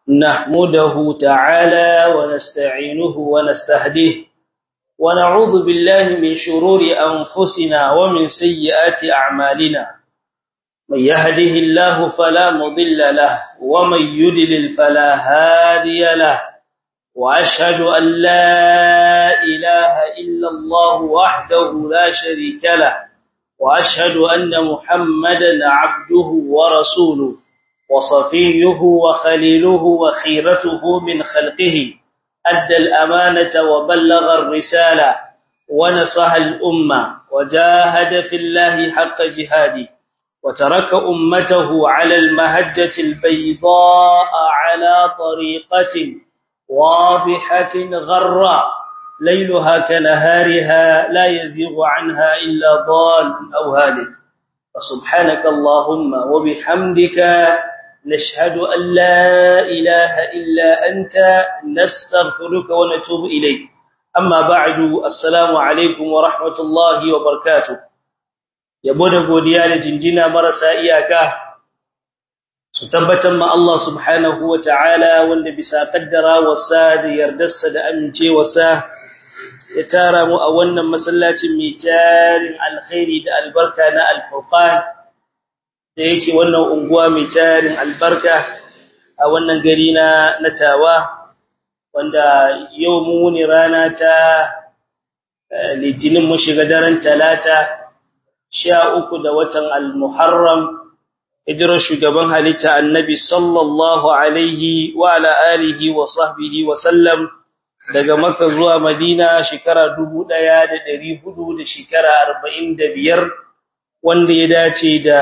نحمده تعالى ونستعينه ونستهديه ونعوذ بالله من شرور أنفسنا ومن سيئات أعمالنا من يهده الله فلا مضل له ومن يدلل فلا هادي له وأشهد أن لا إله إلا الله وحده لا شريك له وأشهد أن محمدا عبده ورسوله وصفيه وخليله وخيرته من خلقه أدى الأمانة وبلغ الرسالة ونصح الأمة وجاهد في الله حق جهاده وترك أمته على المهجة البيضاء على طريقة واضحة غراء ليلها كنهارها لا يزيغ عنها إلا ضال أو هالك فسبحانك اللهم وبحمدك نشهد أن لا إله إلا أنت نستغفرك ونتوب إليك أما بعد السلام عليكم ورحمة الله وبركاته yabo da godiya da jinjina marasa iyaka su tabbatar ma Allah subhanahu wa ta'ala wanda bisa kaddara wasa da yardarsa da amincewarsa ya tara mu a wannan masallacin mai tarin alkhairi da albarka na alfurqan da yake wannan unguwa mai tarin albarka a wannan gari na natawa wanda yau mu ne rana ta litinin mu shiga daren talata sha uku da watan al-muharram hijirar shugaban halitta annabi sallallahu alaihi wa ala alihi wa sahbihi wa sallam daga Makka zuwa Madina shekara 1400 da shekara 45 wanda ya dace da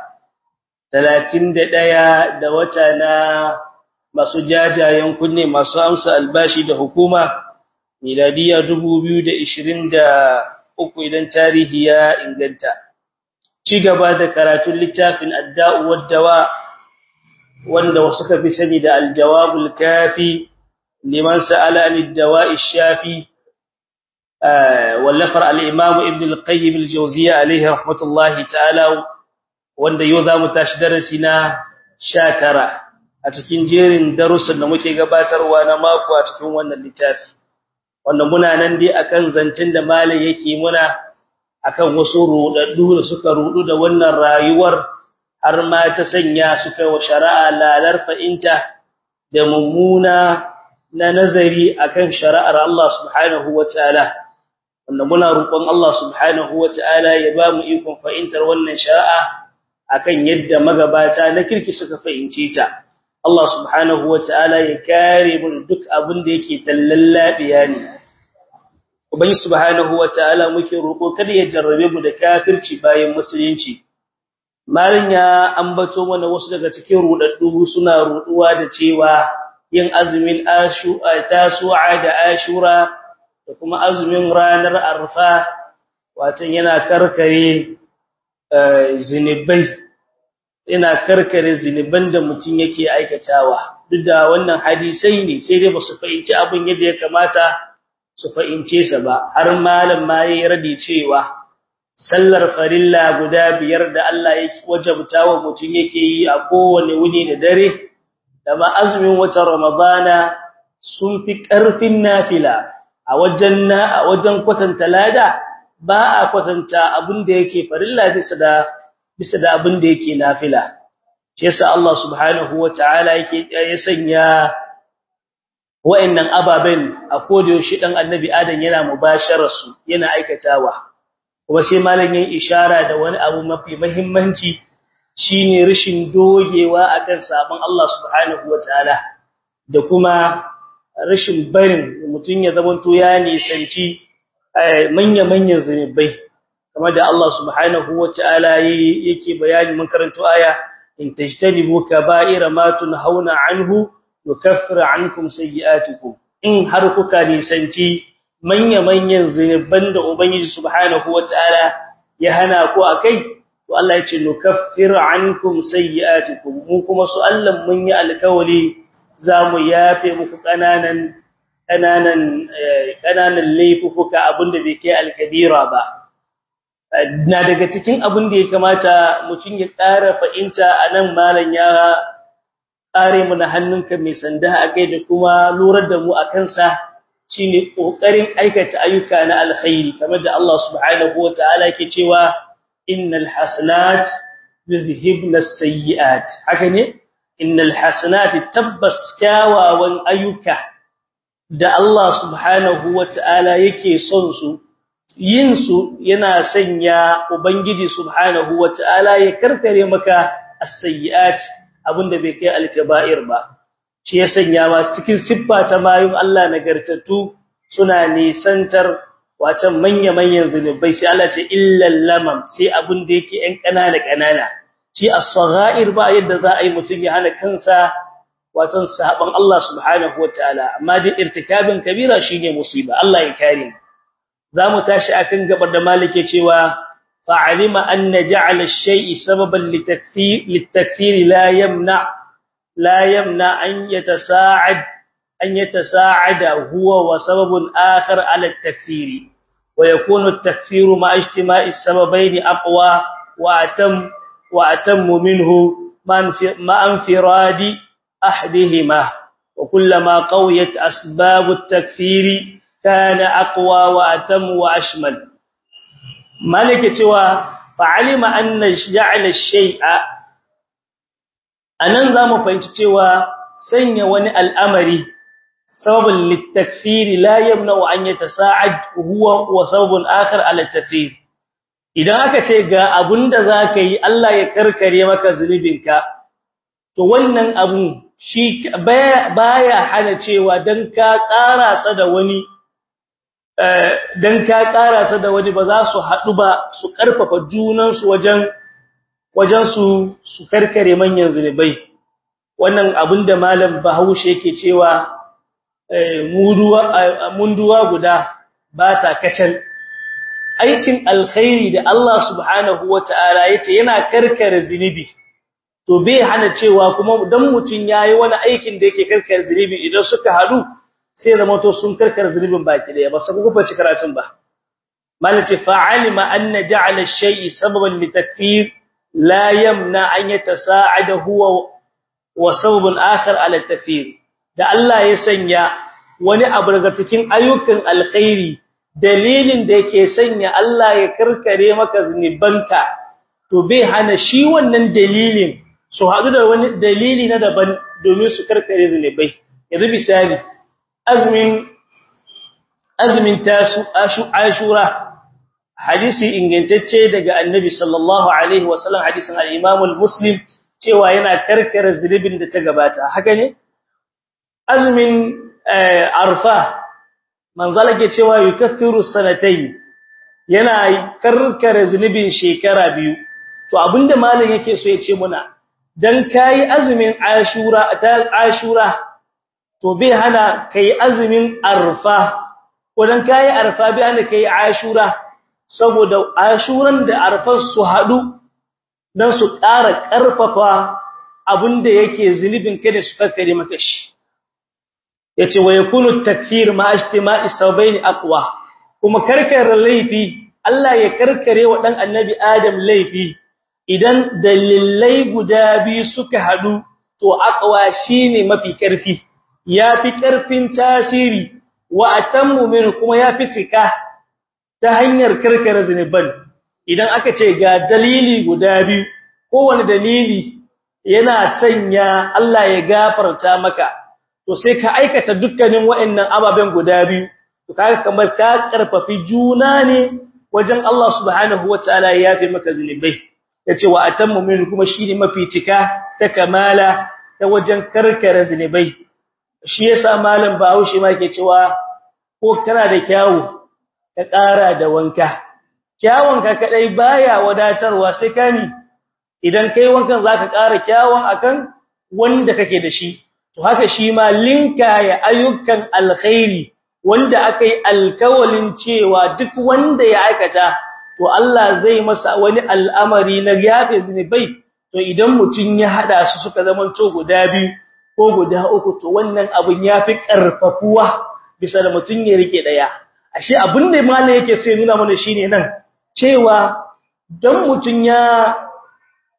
31 da wata na masu jajayen kunne masu amsa albashi da hukuma miladiya 2023 idan tarihi ya inganta ci gaba da karatun littafin adda'u wad-dawa wanda wasu ka fi sani da al-jawabul kafi liman sa'ala an ad-dawa'i shafi wallafar al-imam ibn al-qayyim al-jawziyya alayhi rahmatullahi ta'ala wanda yau zamu tashi darasi na 19 a cikin jerin darussan da muke gabatarwa na mako a cikin wannan littafi wanda muna nan dai akan zancen da malai yake muna akan wasu rudaddu da suka rudu da wannan rayuwar har ma ta sanya suka wa shari'a lalar fa'inta da mummuna na nazari akan shari'ar Allah subhanahu wataala wanda muna roƙon Allah subhanahu wataala ya ba mu ikon fa'intar wannan shari'a akan yadda magabata na kirki suka fahimce ta Allah subhanahu wataala ya kare mu duk abin da yake tallallabiya ne Ubangi subhanahu wataala muke roƙo kada ya jarrabe mu da kafirci bayan musulunci. Malin ya ambato mana wasu daga cikin rudaddu suna ruduwa da cewa yin azumin ashura tasu'a da ashura da kuma azumin ranar arfa wato yana karkare zinubai yana karkare zinuban da mutum yake aikatawa duk da wannan hadisai ne sai dai ba su fahimci abin yadda ya kamata su fahimce sa ba har malam ma yayi radi cewa sallar farilla guda biyar da Allah ya wajabta wa mutum yake yi a kowane wuni da dare da ma azumin watan ramadana sun fi karfin nafila a wajen na a wajen kwatanta lada ba a kwatanta abin da yake farilla bisa da bisa da abin da yake nafila shi yasa Allah subhanahu wataala yake ya sanya wa'annan ababen a kodayaushe dan annabi adam yana mubasharar su yana aikatawa kuma sai malamin ishara da wani abu mafi muhimmanci shine rishin dogewa akan sabon Allah subhanahu wataala da kuma rashin barin mutun ya zamanto ya nisanci manya manyan zunubai kamar da Allah subhanahu wataala yake bayani mun karanto aya in tajtanibu kaba'ira ma tunhauna anhu yukaffiru ankum sayyi'atikum in har kuka nisanci manya-manyan zinuban da ubangiji subhanahu wataala ya hana ku akai to Allah ya ce nukaffiru ankum sayyi'atikum mu kuma su Allah mun yi alkawari zamu yafe muku kananan kananan kananan laifuka abinda bai kai alkabira ba na daga cikin abin da ya kamata mutum ya tsara fa'inta anan malan ya kare mu na hannunka mai sanda a kai da kuma lurar da mu akan sa shine kokarin aikata ayyuka na alkhairi kamar da Allah subhanahu wataala yake cewa innal hasanat yuzhibna as-sayyi'at haka ne innal hasanat tabbas kyawawan ayyuka da Allah subhanahu wataala yake son su yin su yana sanya ubangiji subhanahu wataala ya karkare maka as-sayyi'at abinda bai kai al-kaba'ir ba shi ya sanya ma cikin siffa ta mayun Allah nagartattu suna nisantar wacan manya-manyan zunubai sai Allah ce illal lamam sai abin da yake ɗan ƙanana ƙanana shi as-sagha'ir ba yadda za a yi mutum ya hana kansa watan sahaban Allah subhanahu wataala amma dai irtikabin kabira shine musiba Allah ya kare mu zamu tashi akan gabar da malike cewa fa'alima anna ja'ala ash-shay'i sababan litakfir litakfir la yamna' لا يمنع أن يتساعد أن يتساعد هو وسبب آخر على التكفير ويكون التكفير مع اجتماع السببين أقوى وأتم وأتم منه مع انفراد أحدهما وكلما قويت أسباب التكفير كان أقوى وأتم وأشمل مالك توا فعلم أن جعل الشيء anan zamu fahimci cewa sanya wani al'amari sababin litakfiri la yamna an yatasa'ad huwa wa sababun akhar ala takfir idan aka ce ga abunda zaka yi Allah ya karkare maka zunubinka to wannan abun shi baya hana cewa dan ka karasa da wani dan ka karasa da wani ba za su hadu ba su karfafa junan su wajen wajen su su karkare manyan zunubai wannan abinda malam Bahaushe yake cewa muduwa munduwa guda ba ta kacal aikin alkhairi da Allah subhanahu wataala yace yana karkare zunubi to bai hana cewa kuma dan mutun yayi wani aikin da yake karkare zunubi idan suka hadu sai zama to sun karkare zunubin baki daya ba sabu ku faci karatun ba malace fa'alima anna ja'ala ash-shay'i sababan litakfir لا يمنع أن يتساعد هو وسبب آخر على التكفير da Allah ya sanya wani abu daga cikin ayyukan alkhairi dalilin da yake sanya Allah ya karkare maka zunubanka to bai hana shi wannan dalilin su hadu da wani dalili na daban domin su karkare zunubai yanzu misali azmin azmin tasu ashura hadisi ingantacce daga annabi sallallahu alaihi wasallam hadisin al-imam al-muslim cewa yana karkare zulubin da ta gabata haka ne azmin arfa manzala ke cewa yukaffiru sanatayn yana karkare zulubin shekara biyu to abinda malam yake so ya ce muna dan kai azumin ashura ta ashura to bai hana kai azumin arfa ko dan kai arfa bai hana kai ashura saboda ashuran da arfan su hadu dan su ƙara ƙarfafa abinda yake zulubin kada su kakkare maka shi yace wa yakunu takfir ma ijtima'i sabaini aqwa kuma karkare laifi Allah ya karkare wa dan annabi Adam laifi idan dalilai guda biyu suka hadu to aqwa shine mafi karfi yafi karfin tasiri wa atammu min kuma yafi cika ta hanyar karkare zinuban idan aka ce ga dalili guda biyu kowane dalili yana sanya Allah ya gafarta maka to sai ka aikata dukkanin waɗannan ababen guda biyu to kaga kamar ka karfafi juna ne wajen Allah subhanahu wataala ya yafe maka zinubai yace wa atammu min kuma shine mafi cika ta kamala ta wajen karkare zinubai shi yasa malam Bahaushe ma yake cewa ko kana da kyawu ka ƙara da wanka kyawunka kadai baya wadatarwa sai kani idan kai wankan zaka ƙara kyawun akan wanda kake da shi to haka shi ma linka ya ayyukan alkhairi wanda akai alkawalin cewa duk wanda ya aikata to Allah zai masa wani al'amari na yafe zunubai to idan mutun ya hada su suka zaman to guda biyu ko guda uku to wannan abun yafi karfafuwa bisa da mutun ya rike daya ashe abin da malai yake sai nuna mana shine nan cewa dan mutun ya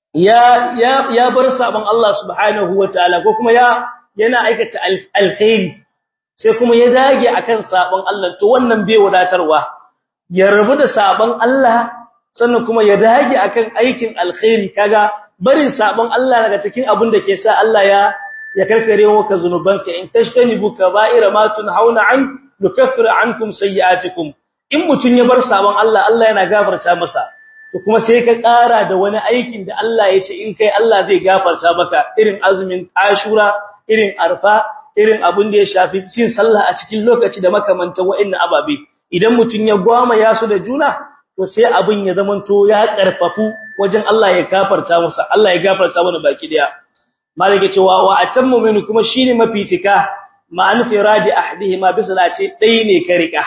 ya ya ya bar sabon Allah subhanahu wataala ko kuma ya yana aikata alkhairi sai kuma ya dage akan sabon Allah to wannan bai wadatarwa ya rabu da sabon Allah sannan kuma ya dage akan aikin alkhairi kaga barin sabon Allah daga cikin abin da ke sa Allah ya ya karkare maka zanubanka in tashtanibu kaba'ira ma tunhauna an nukaffiru ankum sayyi'atikum in mutun ya bar sabon Allah Allah yana gafarta masa to kuma sai ka ƙara da wani aikin da Allah ya ce in kai Allah zai gafarta maka irin azumin Ashura irin Arfa irin abin da ya shafi cin sallah a cikin lokaci da makamantan wa'annan ababe idan mutun ya gwama ya su da juna to sai abin ya zamanto ya karfafu wajen Allah ya gafarta masa Allah ya gafarta mana baki daya malike cewa wa atammu min kuma shine mafitika ma'an firadi ahdihima bisala ce dai ne ka rika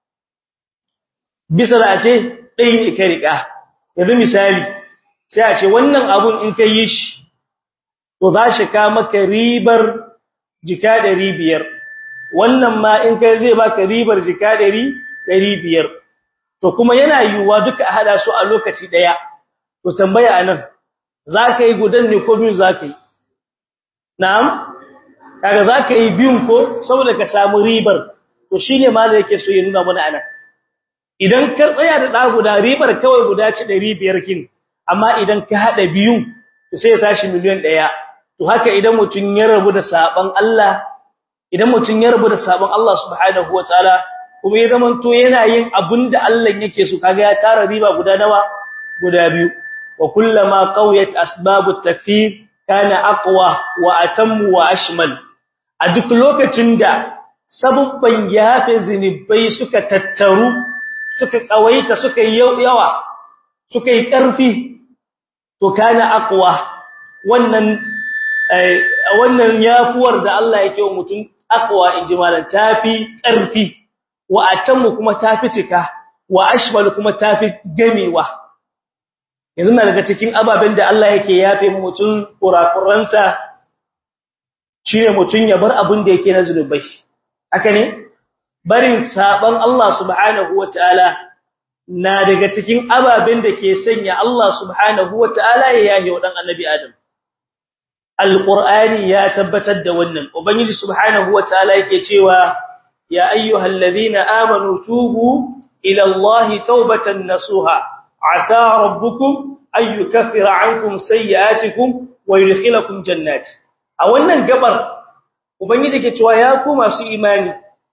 bisala ce dai ne ka rika yanzu misali sai a ce wannan abun in kai yi shi to za shi ka maka ribar jika 500 wannan ma in kai zai baka ribar jika 500 to kuma yana yiwuwa duka a hada su a lokaci daya to tambaya anan zaka yi gudan ne ko biyu zaka yi na'am kaga zaka yi biyun ko saboda ka samu ribar to shine ma da yake so ya nuna mana anan idan ka tsaya da da guda ribar kawai guda ci 500 kin amma idan ka hada biyun to sai ya tashi miliyan 1 to haka idan mutun ya rabu da saban Allah idan mutun ya rabu da saban Allah subhanahu wataala kuma ya zamanto yana yin abinda Allah yake so kaga ya tara riba guda nawa guda biyu wa kullama qawiyat asbabut takfir kana aqwa wa atammu wa ashmal a duk lokacin da sabubban yafe zinubai suka tattaru suka kawaita suka yi yawa suka yi karfi to kana aqwa wannan wannan yafuwar da Allah yake wa mutum aqwa injimalan tafi karfi wa atammu kuma tafi cika wa ashmal kuma tafi gamewa yanzu na daga cikin ababen da Allah yake yafe mutum kurakuransa shine mutum ya bar abin da yake na zulubai haka ne barin saban Allah subhanahu wataala na daga cikin ababen da ke sanya Allah subhanahu wataala ya yahe wa dan annabi Adam alqur'ani ya tabbatar da wannan ubangiji subhanahu wataala yake cewa يا أيها الذين آمنوا توبوا إلى الله توبة نصوها عسى ربكم أن يكفر عنكم سيئاتكم ويدخلكم جنات أولا قبر وبنجد كتوا ياكم أسو إيماني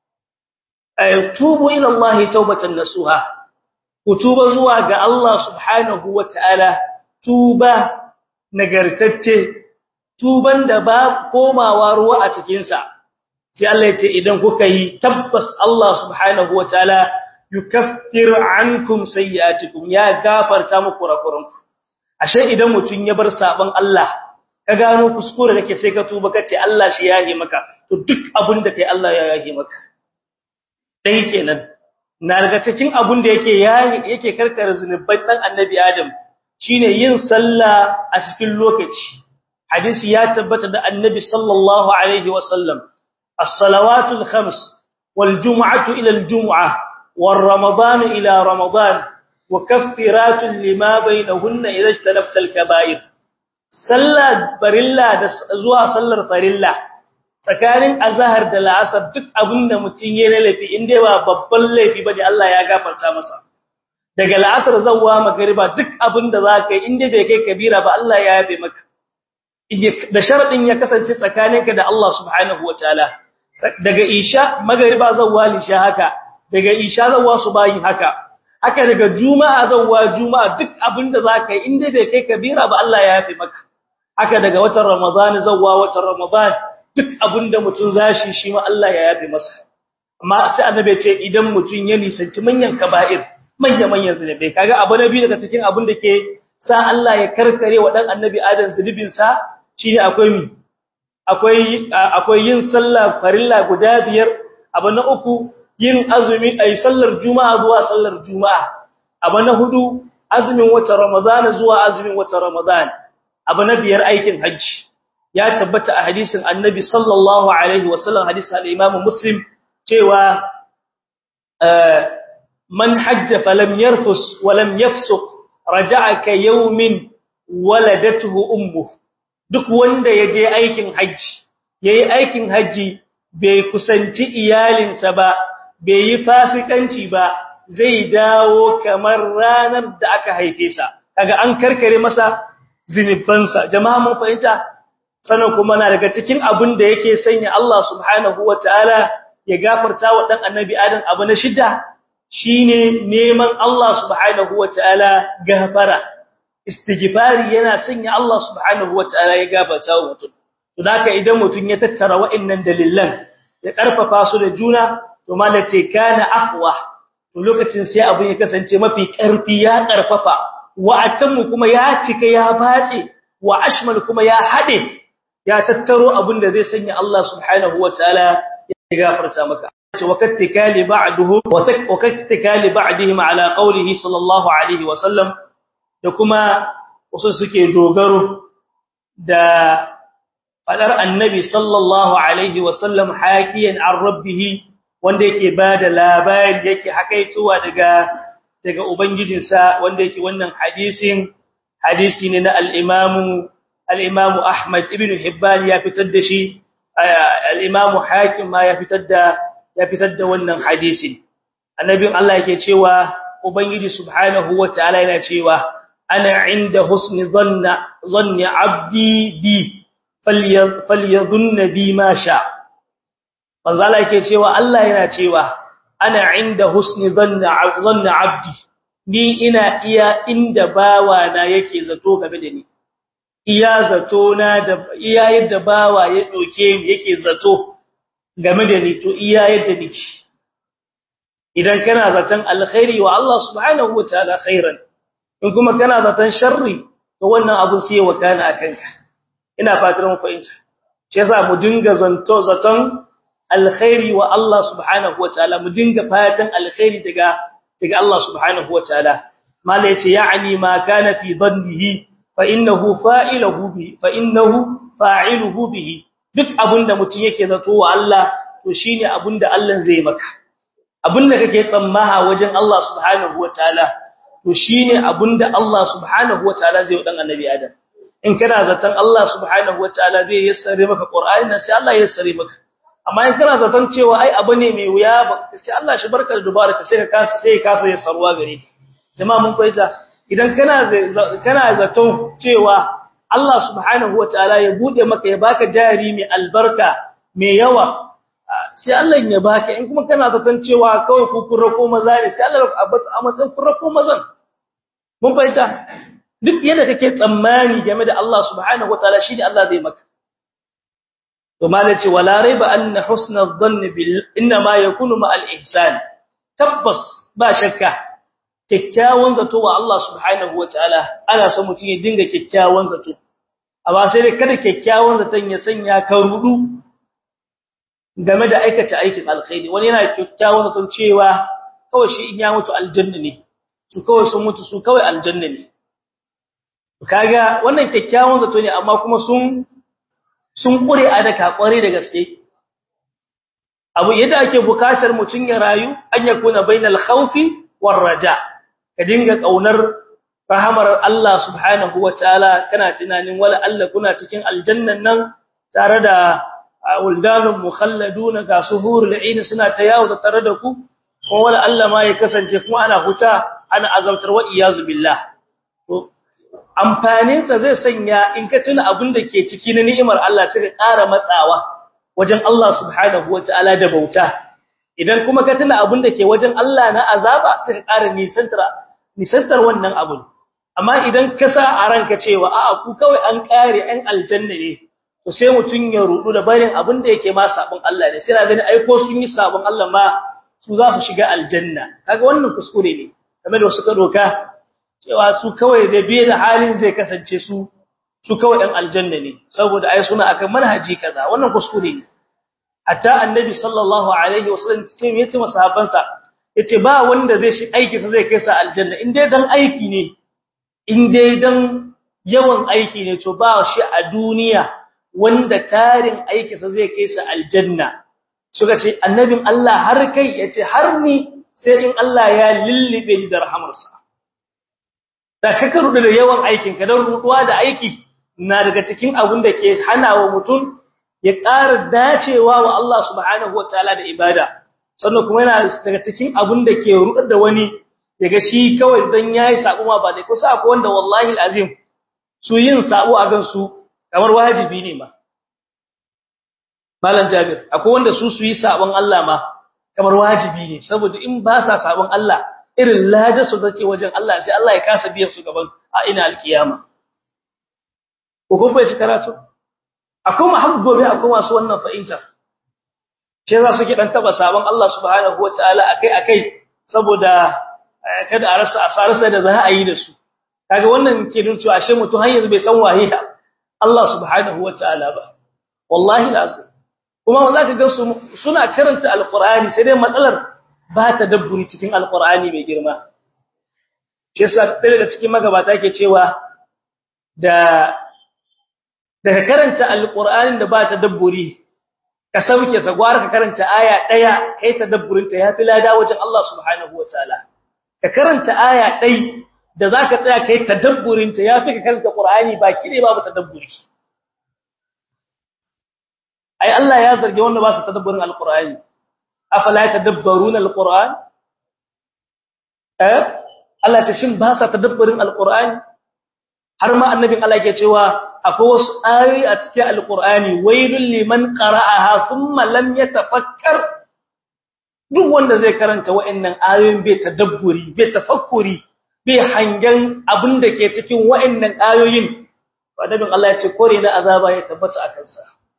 توبوا إلى الله توبة نصوها وتوبة زواج الله سبحانه وتعالى توبة نقرتت توبا دباب كوما واروا أتكينسا sai Allah ya ce idan kuka yi tabbas Allah subhanahu wataala yukaffir ankum sayyi'atikum ya gafarta muku kurakuranku ashe idan mutun ya bar saban Allah ka gano kuskure kake sai ka tuba kace Allah shi yahe maka to duk abin da kai Allah ya yahe maka dai kenan na daga cikin abin da yake yake karkare zunubai dan annabi Adam shine yin sallah a cikin lokaci hadisi ya tabbata da annabi sallallahu alaihi wasallam الصلوات الخمس والجمعة إلى الجمعة والرمضان إلى رمضان وكفرات لما بينهن إذا اجتنبت الكبائر صلى فرilla da zuwa sallar farilla tsakanin azhar da la'asar duk abinda mutun yayin laifi inda ba babban laifi bane Allah ya gafarta masa daga la'asar zawwa magriba duk abinda zaka yi inda bai kai kabira ba Allah ya yafe maka da sharadin ya kasance tsakaninka da Allah subhanahu wataala daga isha magriba zawwa lisha haka daga isha zawwa subahin haka haka daga juma'a zawwa juma'a duk abinda zaka yi inda bai kai kabira ba Allah ya yafe maka haka daga watan ramadan zawwa watan ramadan duk abinda mutun zashi shi ma Allah ya yafe masa amma sai annabi ya ce idan mutun ya nisanci manyan kaba'ir manyan manyan zunubai kaga abu nabi daga cikin abin da ke sa Allah ya karkare wa dan annabi adam zunubin sa shine akwai mi akwai akwai yin sallah farilla guda biyar abu na uku yin azumi ay sallar juma'a zuwa sallar juma'a abu na hudu azumin watan ramadana zuwa azumin watan ramadan abu na biyar aikin hajji ya tabbata a hadisin annabi sallallahu alaihi wasallam hadisin al-imam muslim cewa man hajja falam yarfus wa lam yafsuq raja'a ka yawmin waladatuhu ummu duk wanda yaje aikin haji yayi aikin haji bai kusanci iyalinsa ba bai yi fasikanci ba zai dawo kamar ranar da aka haife sa kaga an karkare masa zinubansa jama'a mun fahimta sanan kuma na daga cikin abin da yake sanya Allah subhanahu wataala ya gafarta wa dan annabi Adam abu na shidda shine neman Allah subhanahu wataala gafara istighfari yana sanya Allah subhanahu wataala ya gafarta wa mutum to haka idan mutum ya tattara wa'annan dalilan ya karfafa su da juna to malace kana aqwa to lokacin sai abin ya kasance mafi karfi ya karfafa wa atammu kuma ya cika ya batse wa ashmal kuma ya hade ya tattaro abin da zai sanya Allah subhanahu wataala ya gafarta maka wakattikali ba'duhu wakattikali ba'dihim ala qawlihi sallallahu alaihi wasallam da kuma wasu suke dogaro da fadar annabi sallallahu alaihi wasallam hakiyan an rabbih wanda yake bada labari yake hakaituwa daga daga ubangijinsa wanda yake wannan hadisin hadisi ne na al-imamu al-imamu Ahmad ibn Hibban ya fitar da shi al-imamu Hakim ma ya fitar da ya fitar da wannan hadisin annabin Allah yake cewa ubangiji subhanahu wataala yana cewa ana inda husni dhanna dhanni abdi bi falyadhunna bi ma sha manzo Allah yake cewa Allah yana cewa ana inda husni dhanna dhanna abdi ni ina iya inda bawa na yake zato game da ni iya zato na da iya yadda bawa ya doke ni yake zato game da ni to iya yadda nake idan kana zaton alkhairi wa Allah subhanahu wataala khairan in kuma kana zaton sharri to wannan abu sai wa kana akanka ina fatar mu fahimta shi yasa mu dinga zanto zaton alkhairi wa Allah subhanahu wataala mu dinga fatan alkhairi daga daga Allah subhanahu wataala mala yace ya'ni ma kana fi dhannihi fa innahu fa'iluhu bi fa innahu fa'iluhu bihi duk abinda mutum yake zato wa Allah to shine abinda Allah zai maka abinda kake tsammaha wajen Allah subhanahu wataala to shine abinda Allah subhanahu wataala zai dan annabi Adam in kana zaton Allah subhanahu wataala zai yassare maka Qur'ani nan sai Allah ya yassare maka amma in kana zaton cewa ai abu ne mai wuya ba sai Allah shi barka da dubaraka sai ka kasa sai ka kasa ya sarwa gare ka jama'a mun koyta idan kana kana zaton cewa Allah subhanahu wataala ya bude maka ya baka jari mai albarka mai yawa sai Allah ya baka in kuma kana zaton cewa kawai ku kurra ko maza ne sai Allah ya abata a matsayin kurra ko mazan mun fahimta duk yadda kake tsammani game da Allah subhanahu wataala shi ne Allah zai maka to malaci wala raiba anna husna adh-dhann bil inma yakunu ma al-ihsan tabbas ba shakka kikkiawan zato wa Allah subhanahu wataala ana so mutum ya dinga kikkiawan zato amma sai dai kada kikkiawan zaton ya sanya ka rudu game da aikata aikin alkhairi wani yana kikkiawan zaton cewa kawai shi in ya mutu aljanna ne su kawai sun mutu su kawai aljanna ne kaga wannan kikkiawan zato ne amma kuma sun sun kure a daka kware da gaske abu yadda ake bukatar mutun ya rayu an yakuna bainal khawfi war raja ka dinga kaunar rahamar Allah subhanahu wataala kana tunanin wala Allah kuna cikin aljannan nan tare da wuldanun mukhalladuna ga suhurul ain suna tayawu tare da ku ko wala Allah ma ya kasance kuma ana huta ana azabtar wa iyazu billah to amfaninsa zai sanya in ka tuna abin da ke ciki na ni'imar Allah sai ka ƙara matsawa wajen Allah subhanahu wataala da bauta idan kuma ka tuna abin da ke wajen Allah na azaba sai ka ƙara nisantar nisantar wannan abun amma idan ka sa a ranka cewa a'a ku kawai an ƙare an aljanna ne to sai mutun ya rudu da barin abin da yake ma sabon Allah ne sai na gani ai ko sun yi sabon Allah ma su za su shiga aljanna kaga wannan kuskure ne kamar da suka doka cewa su kawai da biye da halin zai kasance su su kawai ɗan aljanna ne saboda ai suna akan manhaji kaza wannan kuskure ne hatta annabi sallallahu alaihi wasallam ce me yace masahabansa yace ba wanda zai shi aiki sa zai kai sa aljanna in dai dan aiki ne in dai dan yawan aiki ne to ba shi a duniya wanda tarin aiki sa zai kai sa aljanna suka ce annabin Allah har kai yace har ni sai in Allah ya lillibe ni da rahamarsa da kaka rudu da yawan aikin ka dan ruduwa da aiki na daga cikin abin da ke hanawa mutum ya ƙara dacewa wa Allah subhanahu wataala da ibada sannan kuma yana daga cikin abin da ke rudar da wani daga shi kawai dan yayi sabo ma ba dai kusa akwai wanda wallahi alazim su yin sabo a gan su kamar wajibi ne ma malam jabir akwai wanda su su yi sabon Allah ma kamar wajibi ne saboda in ba sa sabon Allah irin ladarsu take wajen Allah sai Allah ya kasa biyan su gaban a ina alkiyama ko kuma bai karatu akwai mahabbu gobe akwai masu wannan fa'inta sai za su ke dan taba sabon Allah subhanahu wataala akai akai saboda kada a rasa asararsa da za a yi da su kaga wannan ke nuna cewa ashe mutum har yanzu bai san waye Allah subhanahu wataala ba wallahi lazim kuma za ka ga su suna karanta alqur'ani sai dai matsalar ba ta dabburi cikin alqur'ani mai girma shi yasa daga cikin magabata ke cewa da daga karanta alqur'anin da ba ta dabburi ka sauke sa gwara ka karanta aya daya kai tadabburin ta yafi lada wajen Allah subhanahu wataala ka karanta aya dai da zaka tsaya kai tadabburin ta yafi ka karanta qur'ani baki ne babu tadabburi ai Allah ya zarge wanda ba su tadabburin alqur'ani afala yatadabbaruna alqur'an eh Allah ta shin ba sa tadabburin alqur'ani har ma annabin Allah yake cewa akwai wasu ayoyi a cikin alqur'ani wailul liman qara'aha thumma lam yatafakkar duk wanda zai karanta wa'annan ayoyin bai tadabburi bai tafakkuri bai hangen abin da ke cikin wa'annan ayoyin annabin Allah ya ce kore na azaba ya tabbata a kansa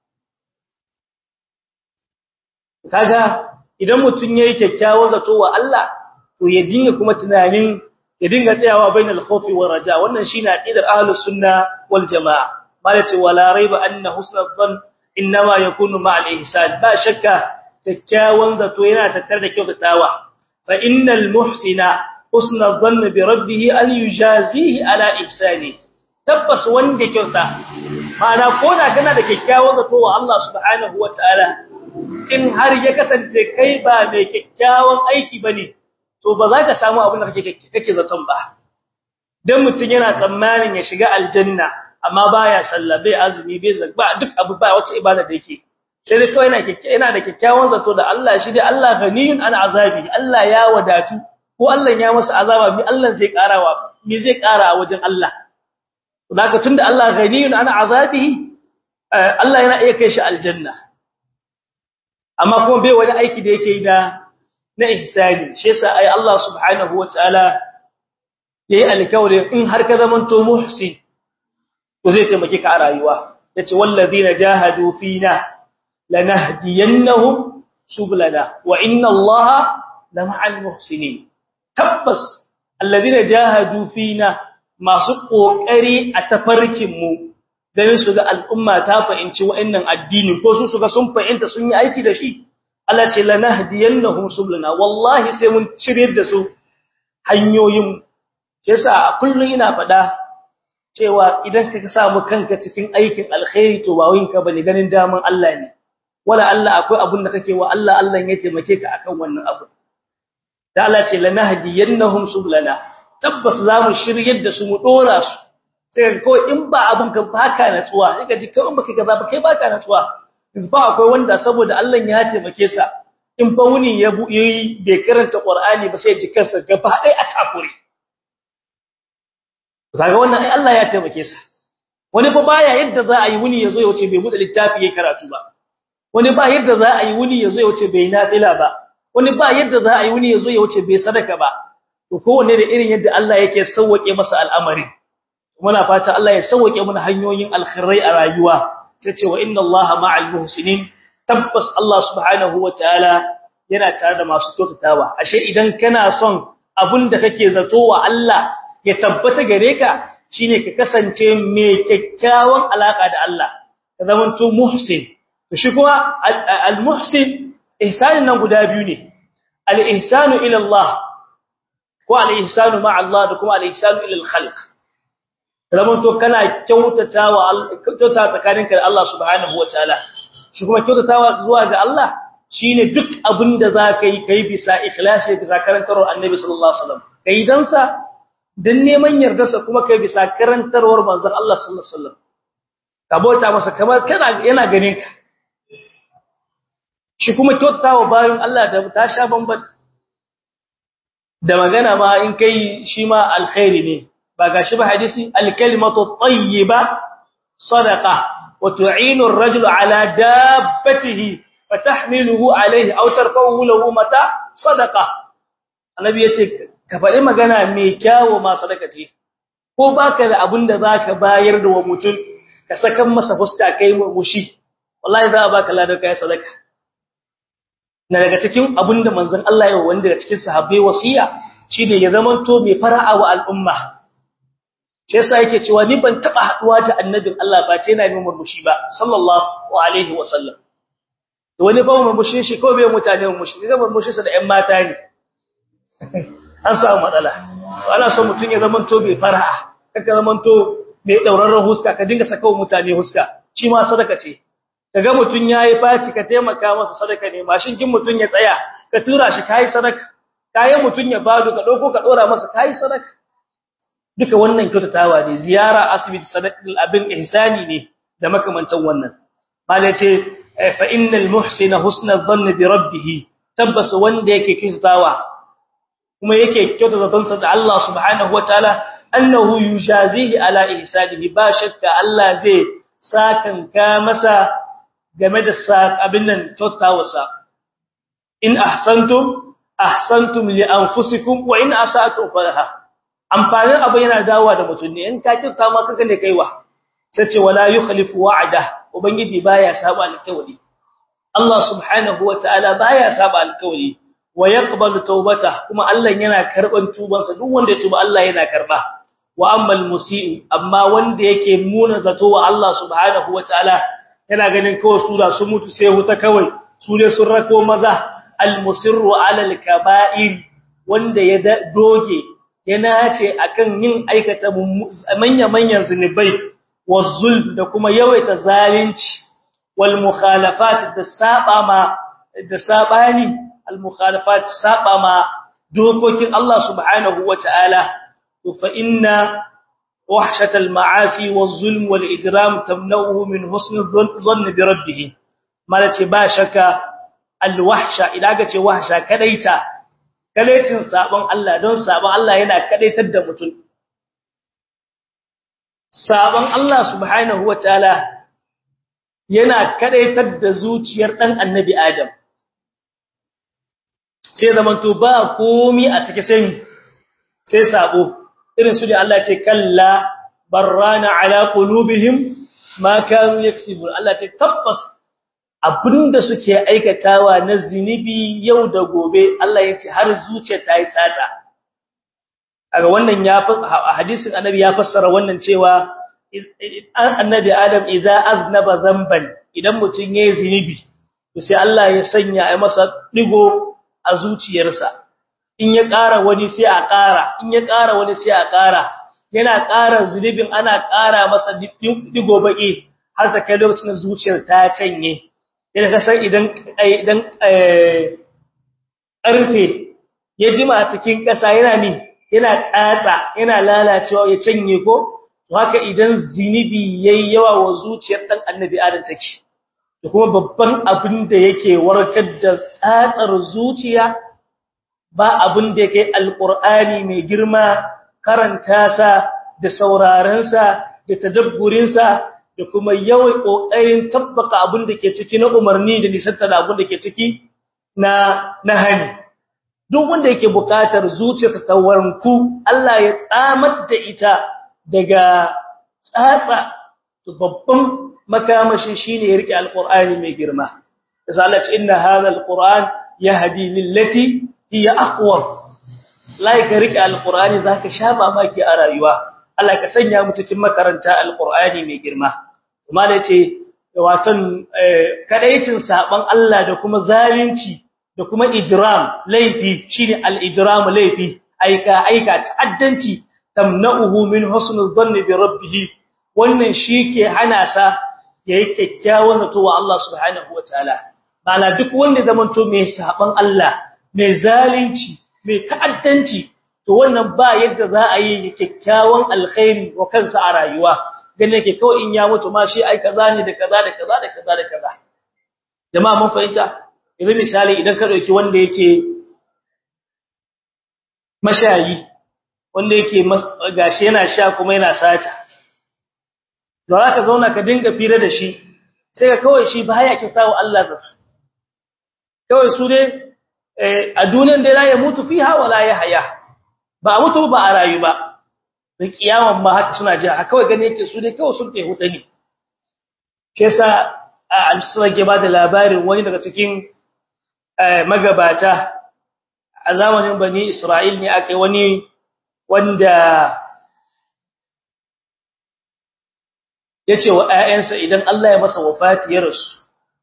kaga idan mutun yayi kyakkyawan zato wa Allah to ya dinga kuma tunanin ya dinga tsayawa bainal khawfi war raja wannan shine aqidar ahlus sunna wal jamaa malati wala raiba anna husnul dhann inma yakunu ma'al ihsan ba shakka kyakkyawan zato yana tattare da kyautatawa fa innal muhsina husnul dhann bi rabbih an yujazihi ala ihsani tabbas wanda kyauta ma'ana koda kana da kyakkyawan zato wa Allah subhanahu wataala in har ya kasance kai ba mai kyakkyawan aiki bane to ba za ka samu abin da kake kake zaton ba dan mutun yana tsammanin ya shiga aljanna amma baya sallah bai azumi bai zakba duk abu ba wace ibada da yake sai dai kawai yana yana da kyakkyawan zato da Allah shi dai Allah ghaniyun an azabi Allah ya wadatu ko Allah ya masa azaba bi Allah zai karawa me zai kara a wajen Allah zaka tunda Allah ghaniyun an azabihi Allah yana iya kai shi aljanna amma kuma bai wani aiki da yake yi da na ihsani shi yasa ai Allah subhanahu wataala yayi alkawari in har ka zaman to muhsin to zai taimake ka a rayuwa yace wallazina jahadu fina lanahdiyannahum sublana wa inna Allaha lama'al muhsinin tabbas allazina jahadu fina masu kokari a tafarkin mu dan su ga al'umma ta fahimci wa'annan addini ko su su ga sun fahimta sun yi aiki da shi Allah ce lanahdiyannahum sublana wallahi sai mun cire da su hanyoyin yasa kullun ina fada cewa idan ka samu kanka cikin aikin alkhairi to ba winka bane ganin daman Allah ne wala Allah akwai abun da kake wa Allah Allah ya taimake ka akan wannan abu da Allah ce lanahdiyannahum sublana tabbas zamu shiryar da su mu dora su sai ko in ba abun ka baka natsuwa sai ka ji kawai baka kaza ba kai baka natsuwa ba akwai wanda saboda Allah ya taimake sa in fa wuni ya yi bai karanta Qur'ani ba sai ji kansa gaba ɗaya a takure kaga wannan ai Allah ya taimake sa wani fa baya yadda za a yi wuni yazo ya wuce bai bude littafi yayin karatu ba wani ba yadda za a yi wuni yazo ya wuce bai nafila ba wani ba yadda za a yi wuni yazo ya wuce bai sadaka ba to kowanne da irin yadda Allah yake sauwake masa al'amari muna fata Allah ya sauwake mana hanyoyin alkhairai a rayuwa sai ce wa inna allaha ma'al muhsinin tabbas Allah subhanahu wataala yana tare da masu kyautatawa ashe idan kana son abinda kake zato wa Allah ya tabbata gare ka shine ka kasance mai kyakkyawan alaka da Allah ka zamanto muhsin to shi kuma al muhsin ihsanin nan guda biyu ne al ihsanu ila Allah ko al ihsanu ma'a Allah da kuma al ihsanu ila al khalq zamanto kana kyautatawa kyautata tsakaninka da Allah subhanahu wataala shi kuma kyautatawa zuwa ga Allah shine duk abinda zaka yi kai bisa ikhlasi bisa karantar Annabi sallallahu alaihi wasallam kai dan sa dan neman yardarsa kuma kai bisa karantarwar manzon Allah sallallahu alaihi wasallam ka bauta masa kamar kana yana ganin ka shi kuma kyautawa bayan Allah da ta sha bamban da magana ma in kai shi ma alkhairi ne ba gashi ba hadisi alkalimatu tayyiba sadaqa wa tu'inu ar-rajulu ala dabbatihi fatahmiluhu alayhi aw tarfahu lahu mata sadaqa annabi yace ka faɗi magana mai kyawu ma sadaka ce ko baka da abin da zaka bayar da wa mutum ka sakan masa fuska kai mushi wallahi za a baka ladar kai sadaka na daga cikin abin da manzon Allah ya wanda daga cikin sahabbai wasiya shine ya zamanto mai fara'a wa al'umma shi yasa yake cewa ni ban taba haduwa da annabin Allah ba ce yana min murmushi ba sallallahu alaihi wasallam to wani ba murmushi shi ko bai mutane murmushi ga murmushi sa da ƴan mata ne an samu matsala ana so mutun ya zamanto mai fara'a kaka zamanto mai daurarren huska ka dinga saka mutane huska shi ma sadaka ce kaga mutun yayi faci ka taimaka masa sadaka ne mashin kin mutun ya tsaya ka tura shi kai sadaka kayan mutun ya bado ka dauko ka dora masa kai sadaka duka wannan kyautatawa ne ziyara asibiti sadaqul abin ihsani ne da makamantan wannan malai ce fa innal muhsina husna dhanni bi rabbih tabbas wanda yake kyautatawa kuma yake kyautata zansa da Allah subhanahu wataala annahu yujazihi ala ihsanihi ba shakka Allah zai sakan ka masa game da abin nan kyautawarsa in ahsantum ahsantum li anfusikum wa in asatum falaha amfanin abu yana dawowa da mutum ne in ka kyauta ma kaga ne kaiwa sai ce wala yukhlifu wa'da ubangiji baya saba alƙawari Allah subhanahu wataala baya saba alƙawari wa yaqbalu tawbata kuma Allah yana karban tubansa duk wanda ya tuba Allah yana karba wa ammal musii amma wanda yake muna zato wa Allah subhanahu wataala yana ganin kawai su da su mutu sai huta kawai su ne sun rako maza al-musirru ala al-kaba'ir wanda ya doge yana ce akan yin aikata manya-manyan zinubai wazul da kuma yawaita zalunci wal mukhalafat da saba ma da sabani al mukhalafat saba ma dokokin Allah subhanahu wataala fa inna وحشة المعاصي والظلم والإجرام تمنعه من حسن الظن بربه مالتي باشك الوحشة إذا قلت وحشة كديتا كديتين سابن الله دون سابن الله yana kadaitar da mutum sabon Allah subhanahu wataala yana kadaitar da zuciyar dan annabi Adam sai zamanto ba komi a take sai sai sabo irin su da Allah ce kalla barrana ala qulubihim ma kanu yaksibun Allah ce tabbas abinda suke aikatawa na zinibi yau da gobe Allah ya ce har zuciya ta yi tsata kaga wannan ya hadisin annabi ya fassara wannan cewa annabi adam idza aznaba zamban idan mutun yayi zinibi to sai Allah ya sanya ai masa digo a zuciyarsa in ya ƙara wani sai a ƙara in ya ƙara wani sai a ƙara yana ƙara zunubin ana ƙara masa digo baki har ta kai lokacin zuciyar ta canye idan ka san idan idan ƙarfe ya jima cikin ƙasa yana ni yana tsatsa yana lalacewa ya canye ko haka idan zinubi yayi yawa wa zuciyar dan annabi adam take da kuma babban abin da yake warkar da tsatsar zuciya ba abin da yake alqur'ani mai girma karanta sa da sauraron sa da tadabburin sa da kuma yawan kokarin tabbaka abin da ke ciki na umarni da nisanta da abin da ke ciki na nahani duk wanda yake bukatar zuciyarsa ta wanku Allah ya tsamar da ita daga tsatsa to babban makamashi shine ya rike alqur'ani mai girma yasa Allah ce inna hadha alqur'an yahdi lillati hiya aqwam lai ka rike alqur'ani zaka sha mamaki a rayuwa Allah ka sanya mu cikin makaranta alqur'ani mai girma kuma da ce watan kadaicin saban Allah da kuma zalunci da kuma ijram laifi shine al-ijram laifi aika aika ta'addanci tamna'uhu min husnul dhanni bi rabbih wannan shike hana sa yayi kyakkyawan zato wa Allah subhanahu wataala bala duk wanda zamanto mai saban Allah mai zalunci mai ta'addanci to wannan ba yadda za a yi kyakkyawan alkhairi wa kansa a rayuwa ganin yake kawai in ya mutu ma shi ai kaza ne da kaza da kaza da kaza da kaza jama'a mun fahimta yanzu misali idan ka dauki wanda yake mashayi wanda yake gashi yana sha kuma yana sata da za ka zauna ka dinga fira da shi sai ka kawai shi baya kyautawa Allah zato kawai su dai a duniyar da ya mutu fiha wala ya haya ba a mutu ba a rayu ba da kiyaman ma haka suna ji haka kawai gane yake su dai kawai sun kai huta ne ke sa a al ke ba da labarin wani daga cikin magabata a zamanin bani Isra'il ne aka yi wani wanda ya ce wa ‘ya'yansa idan Allah ya masa wafati ya rasu,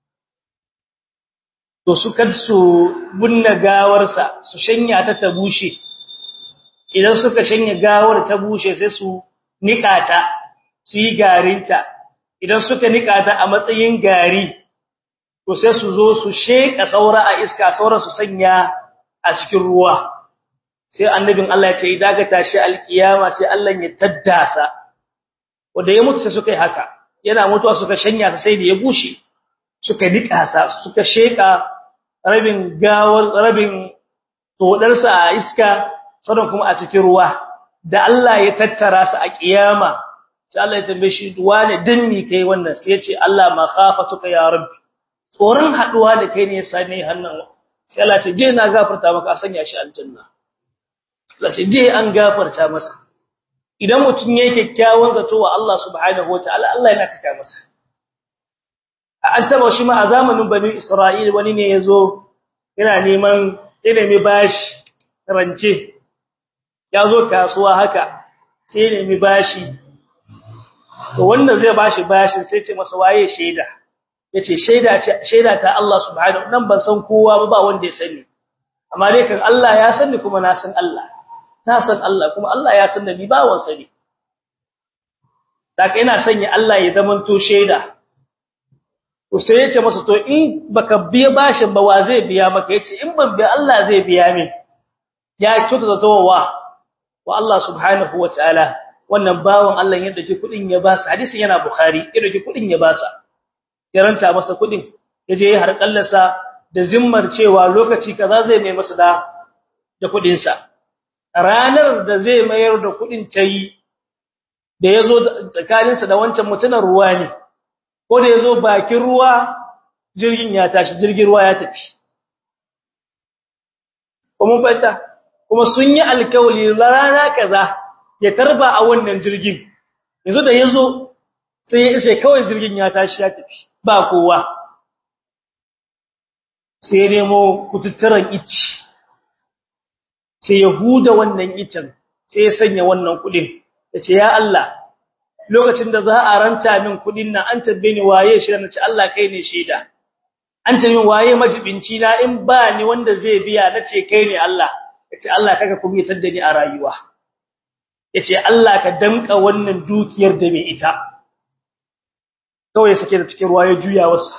to su kad su bunna gawarsa su shanya ta ta bushe, idan suka shanya gawar ta bushe sai su niƙa ta, su yi garinta, idan suka niƙa ta a matsayin gari, to sai su zo su sheƙa saura a iska saura su sanya a cikin ruwa. Sai annabin Allah ya ce, "Idan ka tashi alkiyama sai Allah ya taddasa." wanda ya mutu sai suka yi haka yana mutuwa suka shanya sa sai da ya bushe suka nika sa suka sheka rabin gawar rabin todar sa a iska sannan kuma a cikin ruwa da Allah ya tattara sa a kiyama sai Allah ya tambaye shi wane dinni kai wannan sai ya ce Allah ma khafatuka ya rabbi tsoron haduwa da kai ne yasa ne hannan sai Allah ya ce je na gafarta maka a sanya shi aljanna Allah ce je an gafarta masa idan mutum yake kyakkyawan zato wa Allah subhanahu wataala Allah yana taka masa an taba shi ma a zamanin bani Isra'il wani ne yazo yana neman ilimi bashi rance yazo kasuwa haka sai nemi bashi to wanda zai bashi bashi sai ce masa waye shaida yace shaida ce shaida ta Allah subhanahu nan ban san kowa ba ba wanda ya sani amma dai kan Allah ya sani kuma na san Allah na san Allah kuma Allah ya san da ni bawon sa ne daga ina sanya Allah ya zaman to shaida to sai yace masa to in baka biya bashin ba wa zai biya maka yace in ban biya Allah zai biya min ya kyauta zato wa wa Allah subhanahu wataala wannan bawon Allah ya dace kudin ya basa hadisin yana bukhari ya dace kudin ya basa ya ranta masa kudin yaje ya harkallarsa da zimmar cewa lokaci kaza zai mai masa da da kudin sa ranar da zai mayar da kudin tayi da yazo tsakaninsa da wancan mutunan ruwa ne ko da yazo bakin ruwa jirgin ya tashi jirgin ruwa ya tafi kuma fata kuma sun yi alkawali rana kaza ya tarba a wannan jirgin yanzu da yazo sai ya isa kawai jirgin ya tashi ya tafi ba kowa sai ya nemo kututturan ici sai ya huda wannan icen sai ya sanya wannan kudin yace ya Allah lokacin da za a ranta min kudin nan an tabbe ni waye shi nace Allah kai ne shaida an tabbe min waye majibinci na in ba ni wanda zai biya nace kai ne Allah yace Allah kaga kuma ya tadda ni a rayuwa yace Allah ka danka wannan dukiyar da mai ita kawai sake da cikin ruwa ya juya wasa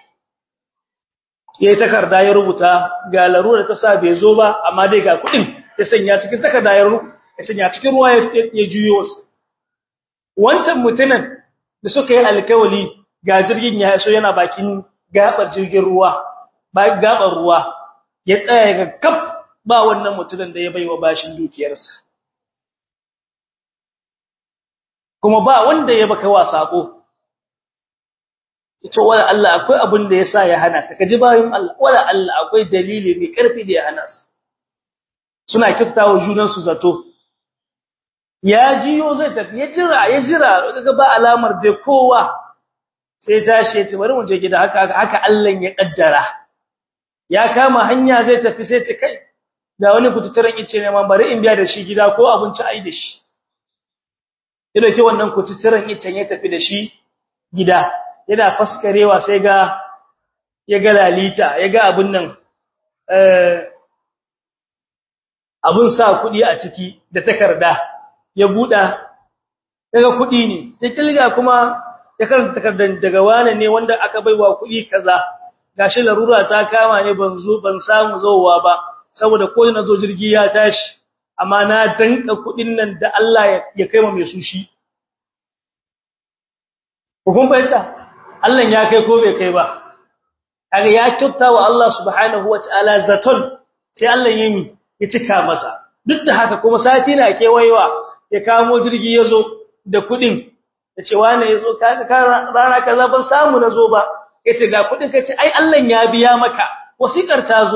yayi takarda ya rubuta ga larura ta sa bai zo ba amma dai ga kudin ya sanya cikin takarda ya rubuta ya sanya cikin ruwa ya juyo wasa wancan mutumin da suka yi alkawali ga jirgin ya so yana bakin gabar jirgin ruwa ba gabar ruwa ya tsaya ga kaf ba wannan mutumin da ya baiwa bashin dukiyarsa kuma ba wanda ya baka wa sako ito wala Allah akwai abin da yasa ya hana sa kaji bayin Allah wala Allah akwai dalili mai karfi da ya hana sa suna kiftawa junan su zato ya jiyo zai tafi ya jira ya jira kaga ba alamar da kowa sai tashi ya ce bari mu je gida haka haka Allah ya kaddara ya kama hanya zai tafi sai ce kai da wani kututturen ice ne man bari in biya da shi gida ko abinci ai da shi ya dauki wannan kututturen icen ya tafi da shi gida yana faskarewa sai ga ya ga lalita ya ga abun nan eh abun sa kudi a ciki da takarda ya buda daga kudi ne sai kilga kuma ya karanta takardar daga wane ne wanda aka baiwa kudi kaza gashi larura ta kama ne ban zo ban samu zowa ba saboda ko na zo jirgi ya tashi amma na danka kudin nan da Allah ya kai mai su shi kun bayyana Allah ya kai ko bai kai ba kaga ya kyauta wa Allah subhanahu wataala zaton sai Allah yimi ya cika masa duk da haka kuma sati na kewayewa ya kamo jirgi yazo da kudin yace wane yazo kaga rana kaza ban samu nazo ba yace ga kudin kace ai Allah ya biya maka wasikar ta zo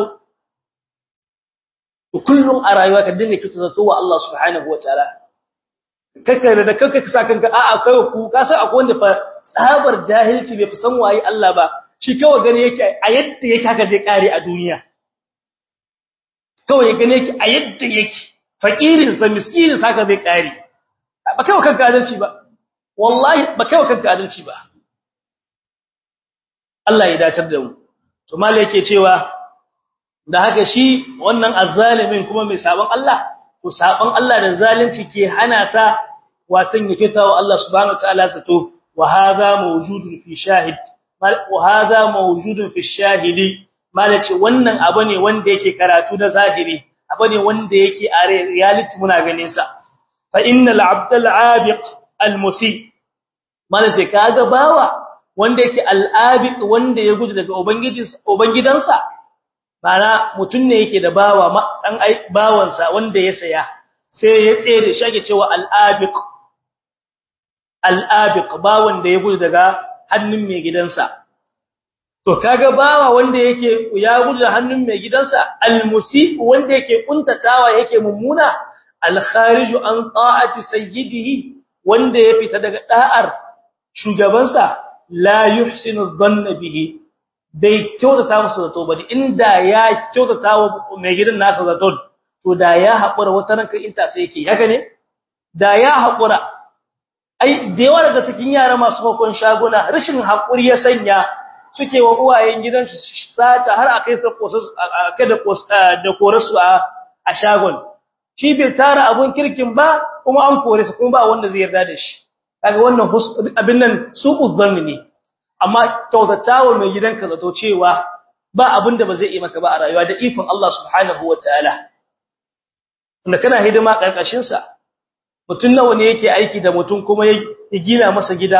kullum a rayuwa ka dinga kyauta zato wa Allah subhanahu wataala kaka da kanka ka sa kanka a'a kai ku ka san akwai wanda fa tsabar jahilci bai fi san waye Allah ba shi kawai gane yake a yadda yake haka zai kare a duniya kawai gane yake a yadda yake fakirin sa miskinin sa haka zai kare ba kai kanka adalci ba wallahi ba kai kanka adalci ba Allah ya dacar da mu to mallai yake cewa da haka shi wannan azzalimin kuma mai sabon Allah to sabon Allah da zalunci ke hana sa watan yake tawo Allah subhanahu wataala zato wa hadha mawjudun fi shahid wa hadha mawjudun fi shahidi malaci wannan abu ne wanda yake karatu na zahiri abu ne wanda yake a reality muna ganin sa fa innal abdal abiq al musi malaci kaga bawa wanda yake al abiq wanda ya gudu daga ubangijinsa ubangidansa bana mutun ne yake da bawa dan bawansa wanda ya saya sai ya tsere shi ake cewa al abiq al abiq bawan da ya gudu daga hannun mai gidansa to kaga bawa wanda yake ya gudu da hannun mai gidansa almusi wanda yake kuntatawa yake mummuna alkhariju an ta'ati sayyidihi wanda ya fita daga da'ar shugabansa la yuhsinu dhanna bihi bai kyautata masa zato bane inda ya kyautata wa mai gidan nasa zato to da ya haƙura wata ranka inta sai yake haka ne da ya haƙura ai da yawa daga cikin yara masu makon shaguna rashin haƙuri ya sanya suke wa uwayen gidansu sata har a kai kada da korasu a shagon shi bai tara abun kirkin ba kuma an kore su kuma ba wanda zai yarda da shi kaga wannan abin nan su uzzanni ne amma kyautatawa mai gidanka zato cewa ba abin da ba zai yi maka ba a rayuwa da ikon Allah subhanahu wataala wanda kana hidima karkashin sa mutun nawa ne yake aiki da mutun kuma ya gina masa gida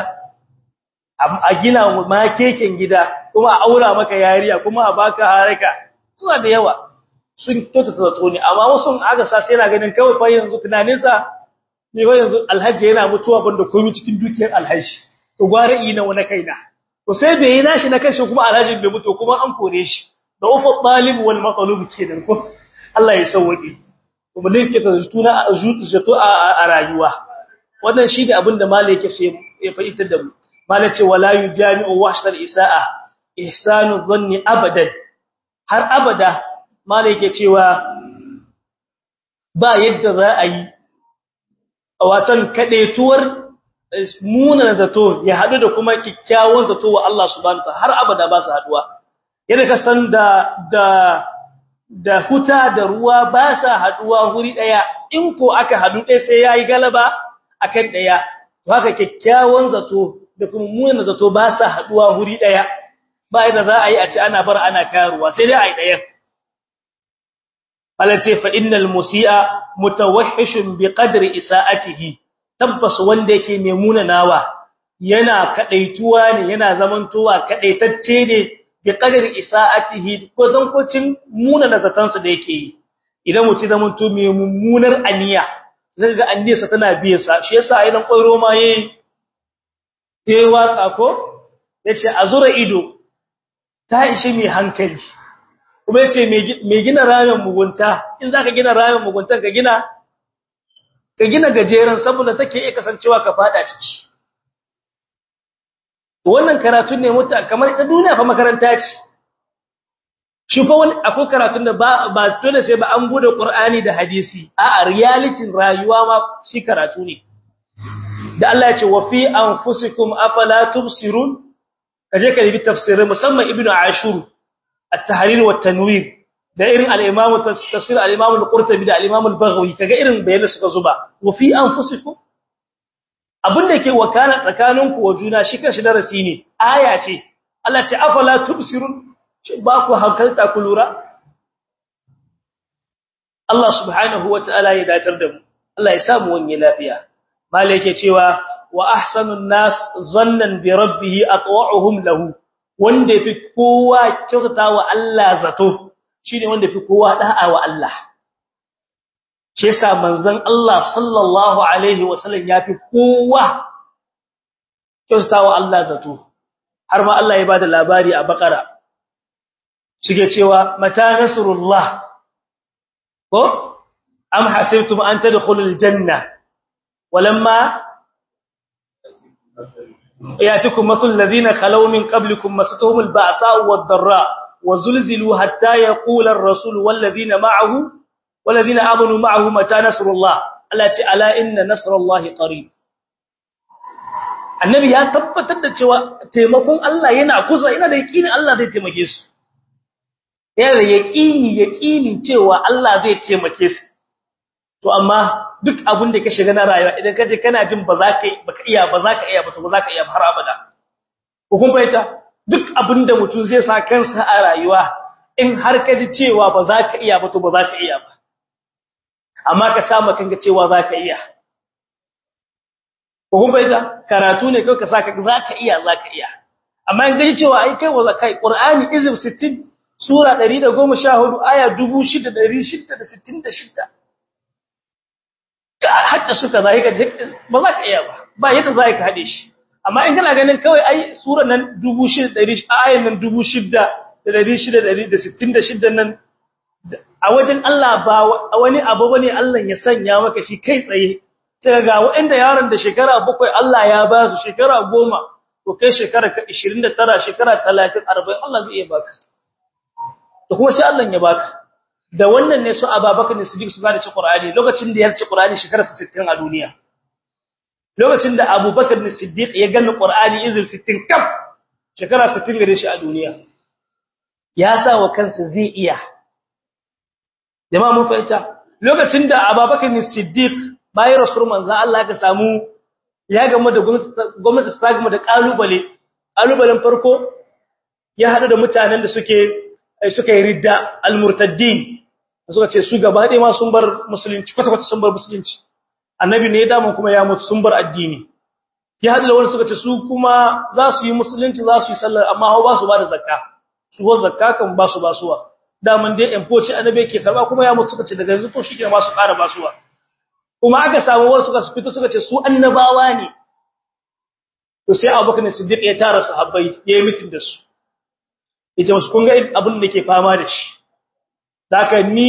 a gina ma keken gida kuma a aura maka yariya kuma a baka haraka suna da yawa sun kyautata zato ne amma wasu aka sa sai yana ganin kawai fa yanzu tunanin sa ne fa yanzu alhaji yana mutuwa banda komai cikin dukiyar alhaji to gware ina wani kaina to sai bai yi nashi na kanshi kuma alhaji bai mutu kuma an kore shi da ufa talib wal matlub kenan ko Allah ya sauke kuma ne ke tuna zato a rayuwa wannan shi da abinda malai yake ya fa'ita da mu malai ce wala yujami'u wahshal isaa ihsanu dhanni abadan har abada malai yake cewa ba yadda za a yi watan kadetuwar muna zato ya hadu da kuma kikkiawan zato wa Allah subhanahu wa har abada ba su haduwa yadda ka san da da da huta da ruwa ba sa haduwa guri daya in ko aka hadu dai sai yayi galaba akan daya to haka kikkiawan zato da kuma munin zato ba sa haduwa guri daya ba yadda za a yi a ci ana bar ana karuwa sai dai ai daya alace fa innal musii'a mutawahhishun biqadri isaatihi tabbas wanda yake mai munanawa yana kadaituwa ne yana zamantowa kadaitacce ne bi qadari isaatihi ko zankocin muna da zatansa da yake yi idan mutum zaman to mai mummunar aniya zai ga aniyarsa tana biye sa shi yasa idan koiro ma yayi yayi waka ko yace azura ido ta ishi mai hankali kuma yace mai gina rayon mugunta in zaka gina rayon mugunta ka gina ka gina gajeren saboda take iya kasancewa ka fada ciki wannan karatun ne mutta kamar ita duniya fa makaranta ce shi fa wani akwai karatun da ba ba dole sai ba an bude Qur'ani da hadisi a'a reality rayuwa ma shi karatu ne da Allah ya ce wa fi anfusikum afala tubsirun kaje ka yi tafsiri musamman ibnu ashur at-tahrir wa tanwir da irin al-imam tafsir al-imam al-qurtubi da al-imam al-baghawi kaga irin bayanan suka zuba wa fi anfusikum abinda yake wakana tsakaninku wa juna shi kanshi darasi ne aya ce Allah ce afala tubsirun ba ku hankalta ku lura Allah subhanahu wataala ya datar da mu Allah ya samu wani lafiya malai yake cewa wa ahsanun nas zannan bi rabbih atwa'uhum lahu wanda fi kowa kyautatawa Allah zato shine wanda fi kowa da'a wa Allah shi yasa manzon Allah sallallahu alaihi wasallam yafi kowa kyautatawa Allah zato har ma Allah ya bada labari a bakara shige cewa mata nasrullah ko am hasibtum an tadkhulul janna walamma yatikum mathal ladina khalaw min qablikum masatuhum alba'sa'u wad-dharra wazulzilu hatta yaqula ar-rasul wal ladina ma'ahu wal ladina amanu ma'ahu mata nasrullah allati ala inna nasrullahi qarib annabi ya tabbatar da cewa taimakon Allah yana kusa ina da yakinin Allah zai taimake su yana da yakini yakini cewa Allah zai taimake su to amma duk abin da ka shiga na rayuwa idan ka je kana jin ba za ka baka iya ba za ka iya ba to ba za ka iya har abada ko kun fahimta duk abin da mutum zai sa kansa a rayuwa in har ka ji cewa ba za ka iya ba to ba za ka iya ba amma ka samu kanka cewa za ka iya ko kun fahimta karatu ne kai ka saka za ka iya za ka iya amma in gaji cewa ai kai wa kai qur'ani izib 60 sura 114 aya 6666 hadda suka zai ka ba za ka iya ba ba yadda za ka hade shi amma in kana ganin kawai ai suran nan 6600 ayan nan 6666 nan a wajen Allah ba wani abu bane Allah ya sanya maka shi kai tsaye sai ga waɗanda yaron da shekara bakwai Allah ya ba su shekara goma to kai shekara 29 shekara 30 40 Allah zai iya baka to kuma sai Allah ya baka da wannan ne su Abubakar Siddiq su gane ci Qur'ani lokacin da ya ci Qur'ani shekara 60 a duniya lokacin da Abubakar Siddiq ya gane Qur'ani izir 60 kaf shekara 60 gare shi a duniya ya sa wa kansa zai iya jama'a mun fahimta lokacin da Abubakar Siddiq bayan rasul manzo Allah ka samu ya gamu da gwamnati ta gamu da kalubale kalubalen farko ya hadu da mutanen da suke suka yi ridda almurtaddin suka ce su gaba ɗaya ma sun bar musulunci kwata kwata sun bar musulunci annabi ne ya damu kuma ya mutu sun bar addini ya hadu da wani suka ce su kuma za su yi musulunci za su yi sallar amma hau ba su ba da zakka su ba zakka kan ba su ba suwa daman dai yan foci annabi ke karba kuma ya mutu suka ce daga yanzu ko shi ke ma su ƙara ba suwa kuma aka samu wasu suka fito suka ce su annabawa ne to sai Abubakar Siddiq ya tara sahabbai yayi mitin da su yace musu kun ga abin da ke fama da shi haka ni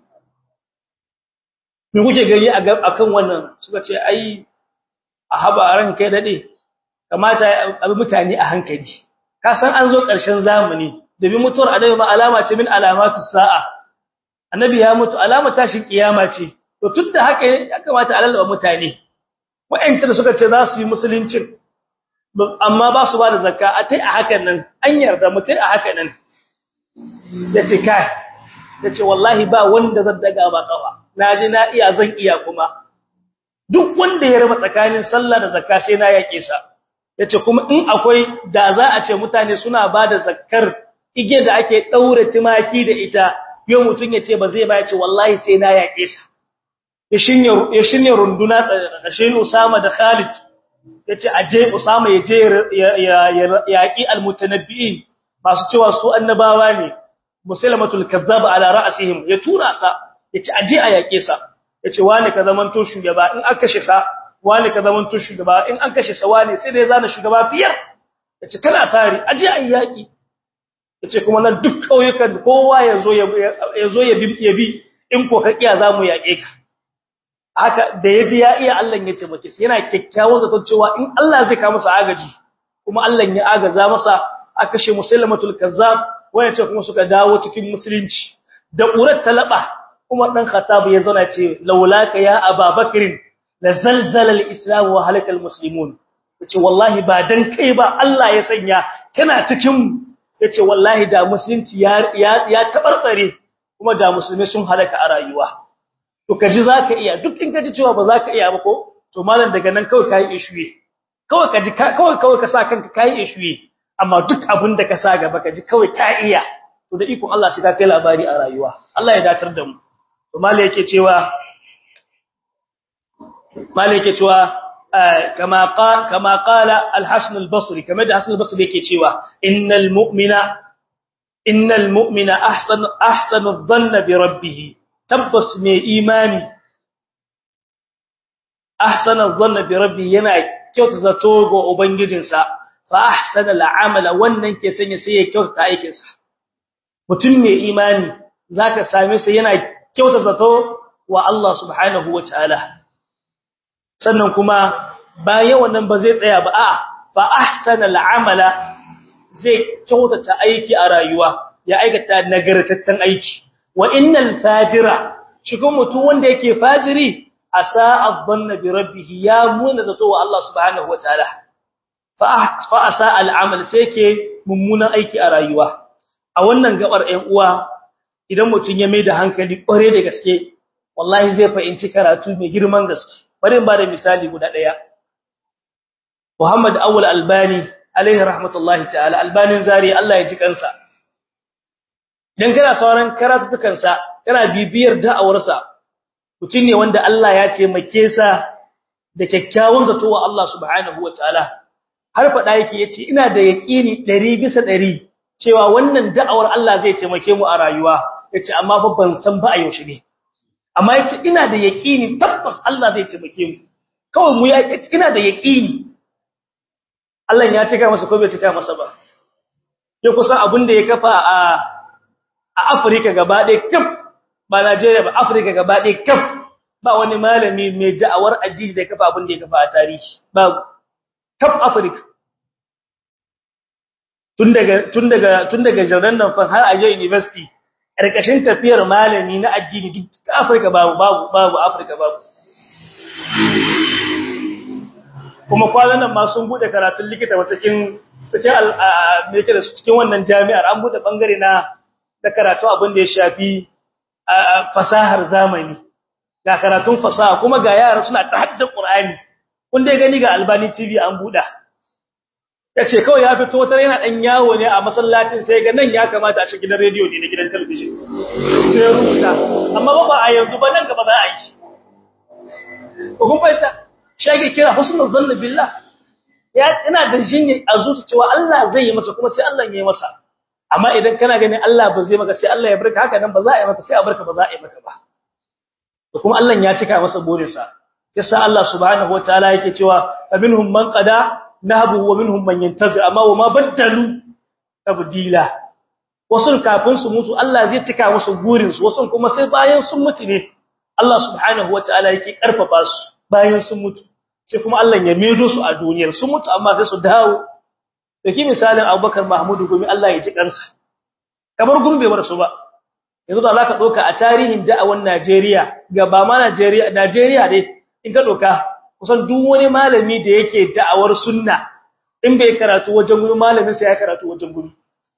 me kuke gani akan wannan suka ce ai a haba ran kai dade kamata abi mutane a hankali ka san an zo ƙarshen zamani da bi mutuwar annabi ma alama ce min alamatu sa'a annabi ya mutu alama tashin kiyama ce to tunda haka ya kamata a lallaba mutane wa'antar suka ce za su yi musulunci amma ba su ba da zakka a tai a hakan nan an yarda mutai a hakan nan yace kai yace wallahi ba wanda zan daga ba kafa naji na iya zan iya kuma duk wanda ya raba tsakanin sallah da zakka sai na yake sa yace kuma in akwai da za a ce mutane suna ba da zakkar ige da ake daure timaki da ita yau mutun yace ba zai ba yace wallahi sai na yake sa ya shinye runduna tsakashin Usama da Khalid yace aje Usama ya je ya yaki almutanabbi'in masu cewa su annabawa ne musulmatul kazzab ala ra'sihim ya tura sa yace aje a yake sa yace wani ka zaman to shugaba in aka kashe sa wani ka zaman to shugaba in an kashe sa wani sai dai zana shugaba fiyar yace kana sari aje a yaki yace kuma nan duk kauyukan kowa yazo yazo ya bi in ko ka kiya zamu yake ka haka da yaji ya iya Allah ya taimake shi yana kikkiawar zaton cewa in Allah zai ka masa agaji kuma Allah ya agaza masa aka kashe musulmatul kazzab wanda ce kuma suka dawo cikin musulunci da urat talaba Umar dan Khattab ya zauna ce laulaka ya Ababakrin la zalzala al-islam wa halaka al-muslimun yace wallahi ba dan kai ba Allah ya sanya kana cikin yace wallahi da musulunci ya ya tabarbare kuma da musulmai sun halaka a rayuwa to kaji zaka iya duk in kaji cewa ba zaka iya ba ko to malam daga nan kawai kai ishuye kawai kaji kawai kawai ka sa kanka kai ishuye amma duk abin da ka sa gaba kaji kawai ka iya to da ikon Allah sai ka kai labari a rayuwa Allah ya datar da mu to mala yake cewa mala yake cewa kama qala kama qala al-hasan al-basri kama da hasan al-basri yake cewa innal mu'mina innal mu'mina ahsan ahsanu adh-dhanna bi rabbih tabbas mai imani ahsana adh-dhanna bi rabbih yana kyauta zato ga ubangijinsa fa ahsana al-amala wannan ke sanya sai ya kyauta aikinsa mutum mai imani zaka same sa yana kyauta zato wa Allah subhanahu wataala sannan kuma bayan wannan ba zai tsaya ba a fa ahsana al-amala zai kyautata aiki a rayuwa ya aikata nagartaccen aiki wa innal fajira cikin mutum wanda yake fajiri asa adhanna bi rabbih ya muna zato wa Allah subhanahu wataala fa fa asa al-amal sai ke mummunan aiki a rayuwa a wannan gabar ɗan uwa idan mutum ya mai da hankali ƙware da gaske wallahi zai fahimci karatu mai girman gaske bari in ba da misali guda ɗaya Muhammad Awwal Albani alaihi rahmatullahi ta'ala albanin zari Allah ya ji kansa dan kana sauran karatutukan sa kana bibiyar da'awarsa mutum ne wanda Allah ya taimake sa da kyakkyawan zato wa Allah subhanahu wataala har fada yake yace ina da yaqini 100 bisa 100 cewa wannan da'awar Allah zai taimake mu a rayuwa yace amma fa ban san ba a yaushe ne amma yace ina da yaqini tabbas Allah zai taimake mu kawai mu ya ina da yaqini Allah ya cika masa ko bai cika masa ba ya kusan abin da ya kafa a a Afirka gaba ɗaya kaf ba Najeriya ba Afirka gaba ɗaya kaf ba wani malami mai da'awar addini da ya kafa abin da ya kafa a tarihi ba kaf Afirka tun daga tun daga tun daga Jordan nan fa har a je university karkashin tafiyar malami na addini duk Afirka babu babu babu Afirka babu kuma kwanan nan ma sun bude karatun likita wata cikin cikin me yake da cikin wannan jami'ar an bude bangare na da karatu abin da ya shafi fasahar zamani ga karatun fasaha kuma ga yara suna ta hadda Qur'ani kun dai gani ga Albani TV an buda yace kawai ya fito tare yana dan yawo ne a masallacin sai ga nan ya kamata a cikin gidan radio ne na gidan television sai rubuta amma ba a yanzu ba nan gaba za a yi kun fahimta shage kira husnul zann billah ya ina da jinni a zuci cewa Allah zai yi masa kuma sai Allah ya yi masa amma idan kana ganin Allah ba zai maka sai Allah ya barka haka nan ba za a yi maka sai a barka ba za a yi maka ba to kuma Allah ya cika masa burinsa yasa Allah subhanahu wataala yake cewa faminhum man qada nahbu wa minhum man yantazir amma wa ma baddalu tabdila wasu kafin su mutu Allah zai cika musu burin su wasu kuma sai bayan sun mutu ne Allah subhanahu wataala yake karfafa su bayan sun mutu sai kuma Allah ya medo su a duniyar sun mutu amma sai su dawo dake misalin Abubakar Mahmud gumi Allah ya ji kansa kamar gurbe bar su ba yanzu da zaka doka a tarihin da'awan Najeriya ga ba ma Najeriya Najeriya dai in ka doka kusan duk wani malami da yake da'awar sunna in bai karatu wajen guri malamin sai ya karatu wajen guri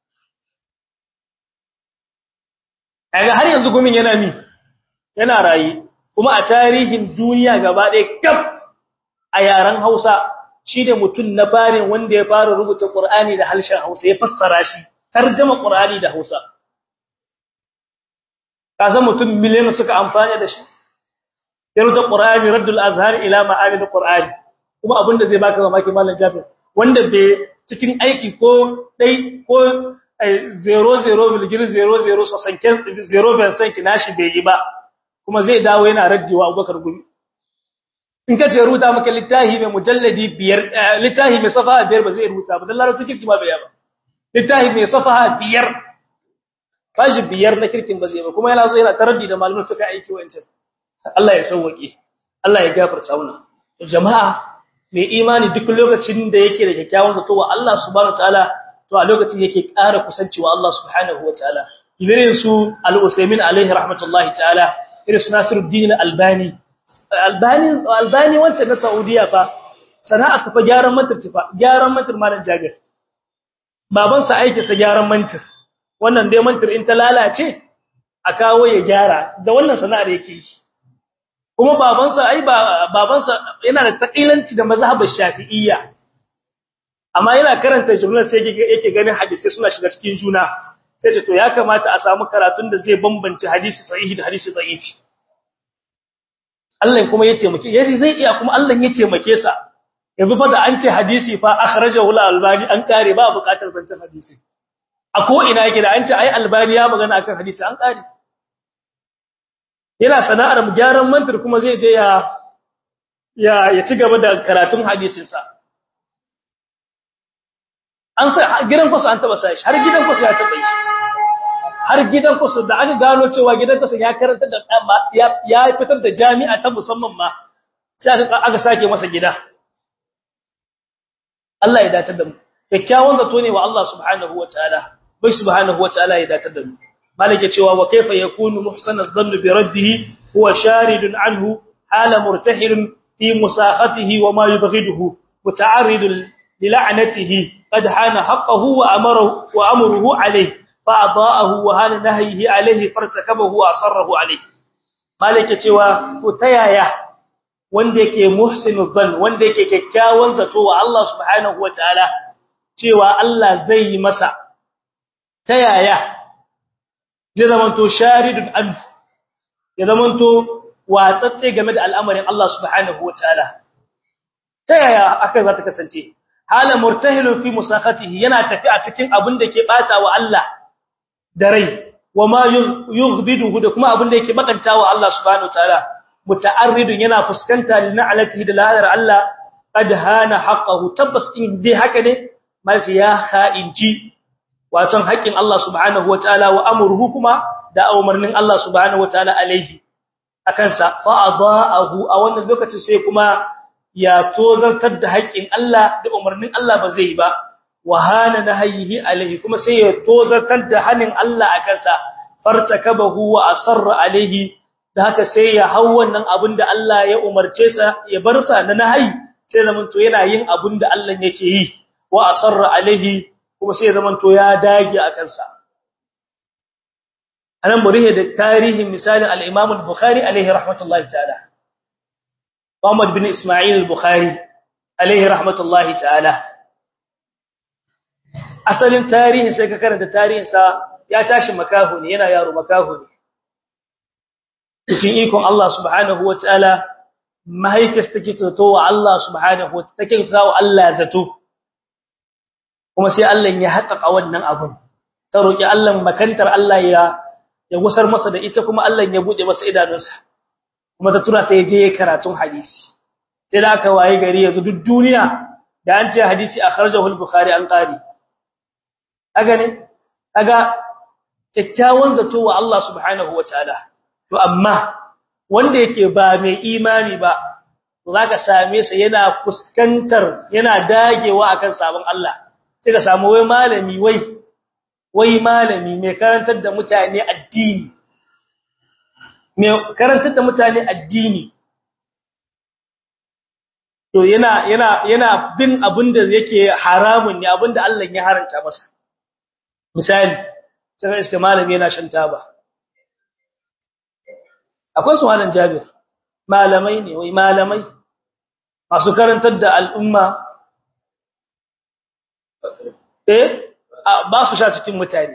kaga har yanzu gumin yana mi yana rayi kuma a tarihin duniya gaba ɗaya kaf a yaren Hausa shine mutum na barin wanda ya fara rubuta Qur'ani da harshen Hausa ya fassara shi tarjuma Qur'ani da Hausa kasan mutum miliyan suka amfani da shi yarda Qur'ani raddul azhar ila ma'ani Qur'ani kuma abinda zai baka mamaki mallan Jabir wanda bai cikin aiki ko dai ko 00,00 so sanken 0 sanki nashi bai yi ba kuma zai dawo yana raddiwa Abubakar gumi in ka ce rubuta maka littafi mai mujalladi biyar littafi mai safaha biyar ba zai rubuta ba dan larabci kirki ma bai ba littafi mai safaha biyar fashi biyar na kirkin ba zai ba kuma yana zo yana taraddi da malamin suka aiki wancan Allah ya sauwake Allah ya gafarta mana jama'a mai imani duk lokacin da yake da kyakkyawan zato wa Allah subhanahu wataala to a lokacin yake ƙara kusanci wa Allah subhanahu wataala irin su al-Usaymin alaihi rahmatullahi ta'ala irin su Nasiruddin Albani Albani Albani wancan na Saudiya fa sana'a sa fa gyaran mantir fa gyaran mantir malan Jabir baban sa aike sa gyaran mantir wannan dai mantir in ta lalace a kawo ya gyara da wannan sana'ar yake yi kuma babansa ai babansa yana da taqilanci da mazhabar Shafi'iyya amma yana karanta jumlar sai yake ganin hadisi suna shiga cikin juna sai ce to ya kamata a samu karatun da zai bambance hadisi sahihi da hadisi da'ifi Allah kuma ya taimake yaji zai iya kuma Allah ya taimake sa yanzu fa da an ce hadisi fa akhrajahu al-albani an kare ba bukatar zancen hadisi a ko ina yake da an ce ai albani ya magana akan hadisi an kare yana sana'ar gyaran mantir kuma zai je ya ya ya ci gaba da karatun hadisin sa an sai gidan kusa an taba sai har gidan kusa ya taba shi har gidan kusa da aka gano cewa gidan kusa ya karanta da ya fitar da jami'a ta musamman ma sai aka sake masa gida Allah ya datar da mu kyakkyawan zato ne wa Allah subhanahu wataala bai subhanahu wataala ya datar da mu malike cewa wa kaifa yakunu muhsana dhann bi rabbih huwa sharidun anhu hala murtahilun fi musakhatihi wa ma yubghiduhu muta'arridun li la'natihi qad hana haqqahu wa amara wa amruhu alayhi fa adaahu wa hana nahyihi alayhi fartakabahu wa asarrahu alayhi malike cewa ko tayaya wanda yake muhsinu dhann wanda yake kyakkyawan zato wa Allah subhanahu wataala cewa Allah zai yi masa tayaya zai zamanto sharidun an ya zamanto watsatse game da al'amarin Allah subhanahu wataala tayaya akai za ta kasance hala murtahilun fi musakhatihi yana tafi a cikin abin da ke bata wa Allah da rai wa ma yughbiduhu da kuma abin da yake bakanta wa Allah subhanahu wataala muta'arridun yana fuskanta lin'alatihi da lahar Allah qad hana haqqahu tabbas in dai haka ne malci ya kha'inci waton haƙin Allah subhanahu wataala wa amruhu kuma da umarnin Allah subhanahu wataala alaihi akan sa fa adaahu a wannan lokacin sai kuma ya tozartar da haƙin Allah da umarnin Allah ba zai ba wa hana nahyihi alaihi kuma sai ya tozartar da hanin Allah akan sa fartakabahu wa asarra alaihi da haka sai ya hau wannan abin da Allah ya umarce sa ya bar sa na nahayi sai zaman to yana yin abin da Allah yake yi wa asarra alaihi kuma sai zaman to ya dage a kansa anan murihe da tarihin misalin al-Imam al-Bukhari alaihi rahmatullahi ta'ala Muhammad bin Isma'il al-Bukhari alaihi rahmatullahi ta'ala asalin tarihin sai ka karanta tarihin sa ya tashi makahu ne yana yaro makahu ne cikin ikon Allah subhanahu wa ta'ala mahaifis take zato wa Allah subhanahu wa take zato wa Allah zato kuma sai Allah ya haƙaƙa wannan abun ta roki Allah makantar Allah ya ya gusar masa da ita kuma Allah ya bude masa idanunsa kuma ta tura sai je karatun hadisi sai da aka waye gari yanzu duk duniya da an ce hadisi akhrajahu al-bukhari an qari aga ne aga kyakkyawan zato wa Allah subhanahu wa ta'ala to amma wanda yake ba mai imani ba zaka same sa yana fuskantar yana dagewa akan sabon Allah sai ka samu wai malami wai wai malami mai karantar da mutane addini mai karantar da mutane addini to yana yana yana bin abinda yake haramun ne abinda Allah ya haranta masa misali sai iska malami yana shan taba akwai su malam Jabir malamai ne wai malamai masu karantar da al'umma eh ba su sha cikin mutane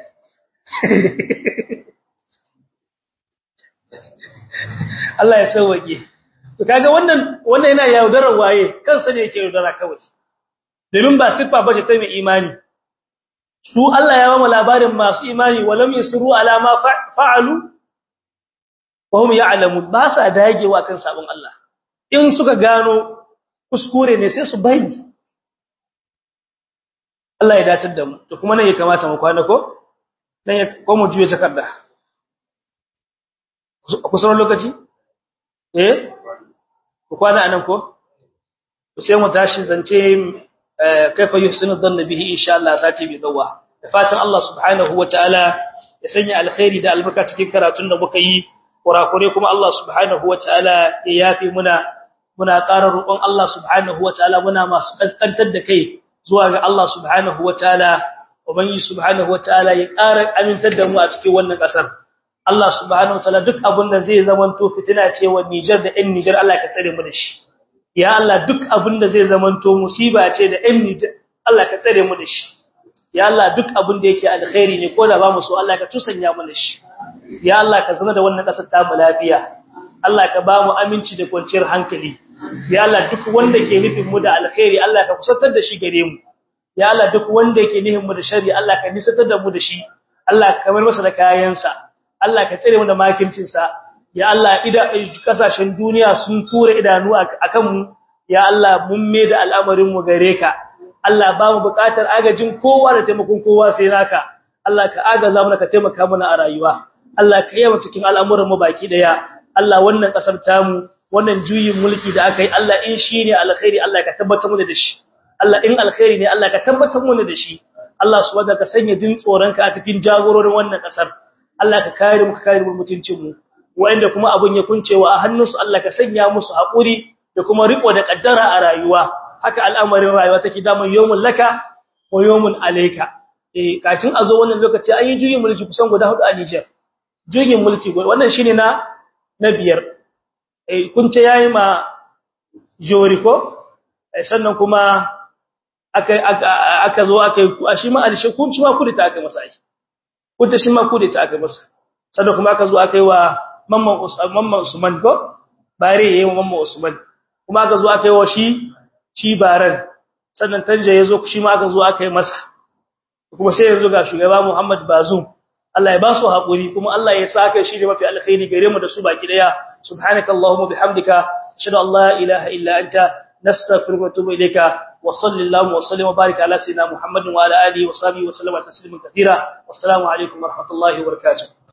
Allah ya sauwake to kaga wannan wannan yana yaudarar waye kansa ne yake yaudara kawai domin ba siffa bace ta mai imani su Allah ya ba mu labarin masu imani walam yusru ala ma fa'alu wahum ya'lamun ba sa dagewa kan sabon Allah in suka gano kuskure ne sai su bari Allah ya dace da mu to kuma nan ya kamata mu kwana ko dan ya ko mu juye takarda ku sauran lokaci eh ku kwana anan ko sai mu tashi zance kaifa yuhsinu dhanna bihi insha Allah sati bi dawa da fatan Allah subhanahu wataala ya sanya alkhairi da albarka cikin karatun da muka yi kurakure kuma Allah subhanahu wataala ya yafi muna muna ƙara roƙon Allah subhanahu wataala muna masu kaskantar da kai zuwa ga Allah subhanahu wataala ubangi subhanahu wataala ya ƙara amintar da mu a cikin wannan ƙasar Allah subhanahu wataala duk abin da zai zamanto fitina ce wa Niger da ɗan Niger Allah ka tsare mu da shi ya Allah duk abin da zai zamanto musiba ce da ɗan Niger Allah ka tsare mu da shi ya Allah duk abin da yake alkhairi ne ko da ba mu so Allah ka tusanya mu da shi ya Allah ka zama da wannan kasar ta mu lafiya Allah ka ba mu aminci da kwanciyar hankali ya Allah duk wanda ke nufin mu da alkhairi Allah ka kusantar da shi gare mu ya Allah duk wanda yake nihin mu da sharri Allah ka nisantar da mu da shi Allah ka kamar masa da kayansa Allah ka tsare mu da makircin sa ya Allah ida kasashen duniya sun tura idanu akan mu ya Allah mun me da al'amarin mu gare ka Allah ba mu buƙatar agajin kowa da taimakon kowa sai naka Allah ka agaza mana ka taimaka mana a rayuwa Allah ka yi mu cikin al'amuran mu baki daya Allah wannan kasar tamu wannan juyin mulki da aka yi Allah in shi ne alkhairi Allah ka tabbatar mu da shi Allah in alkhairi ne Allah ka tabbatar mu da shi Allah subhanahu ka sanya jin tsoronka a cikin jagororin wannan kasar Allah ka kare mu ka kare mu mutuncin mu wanda kuma abun ya kuncewa a hannunsu Allah ka sanya musu hakuri da kuma riko da kaddara a rayuwa haka al'amarin rayuwa take da mun yawmul laka wa yawmun alayka eh kafin a zo wannan lokaci an yi juyin mulki kusan guda hudu a Niger juyin mulki wannan shine na na biyar eh kun ce yayi ma joriko sannan kuma aka aka zo aka shi ma alshi kun ci ma kudi ta aka masa ai kun ta shi ma kudi ta aka masa sannan kuma aka zo aka yi wa mamman Usman mamman Usman ko bare yayi wa mamman Usman kuma aka zo aka yi wa shi shi baran sannan tanje yazo shi ma aka zo aka yi masa kuma sai yanzu ga shugaba Muhammad Bazoum Allah ya ba su haƙuri kuma Allah ya saka shi da mafi alkhairi gare mu da su baki daya subhanakallahumma bihamdika ashhadu an la ilaha illa anta nastaghfiruka wa atubu ilayka wa sallallahu wa sallim wa barik ala sayyidina Muhammadin wa ala alihi wa sahbihi wa sallama tasliman katira wassalamu alaikum wa rahmatullahi wa barakatuh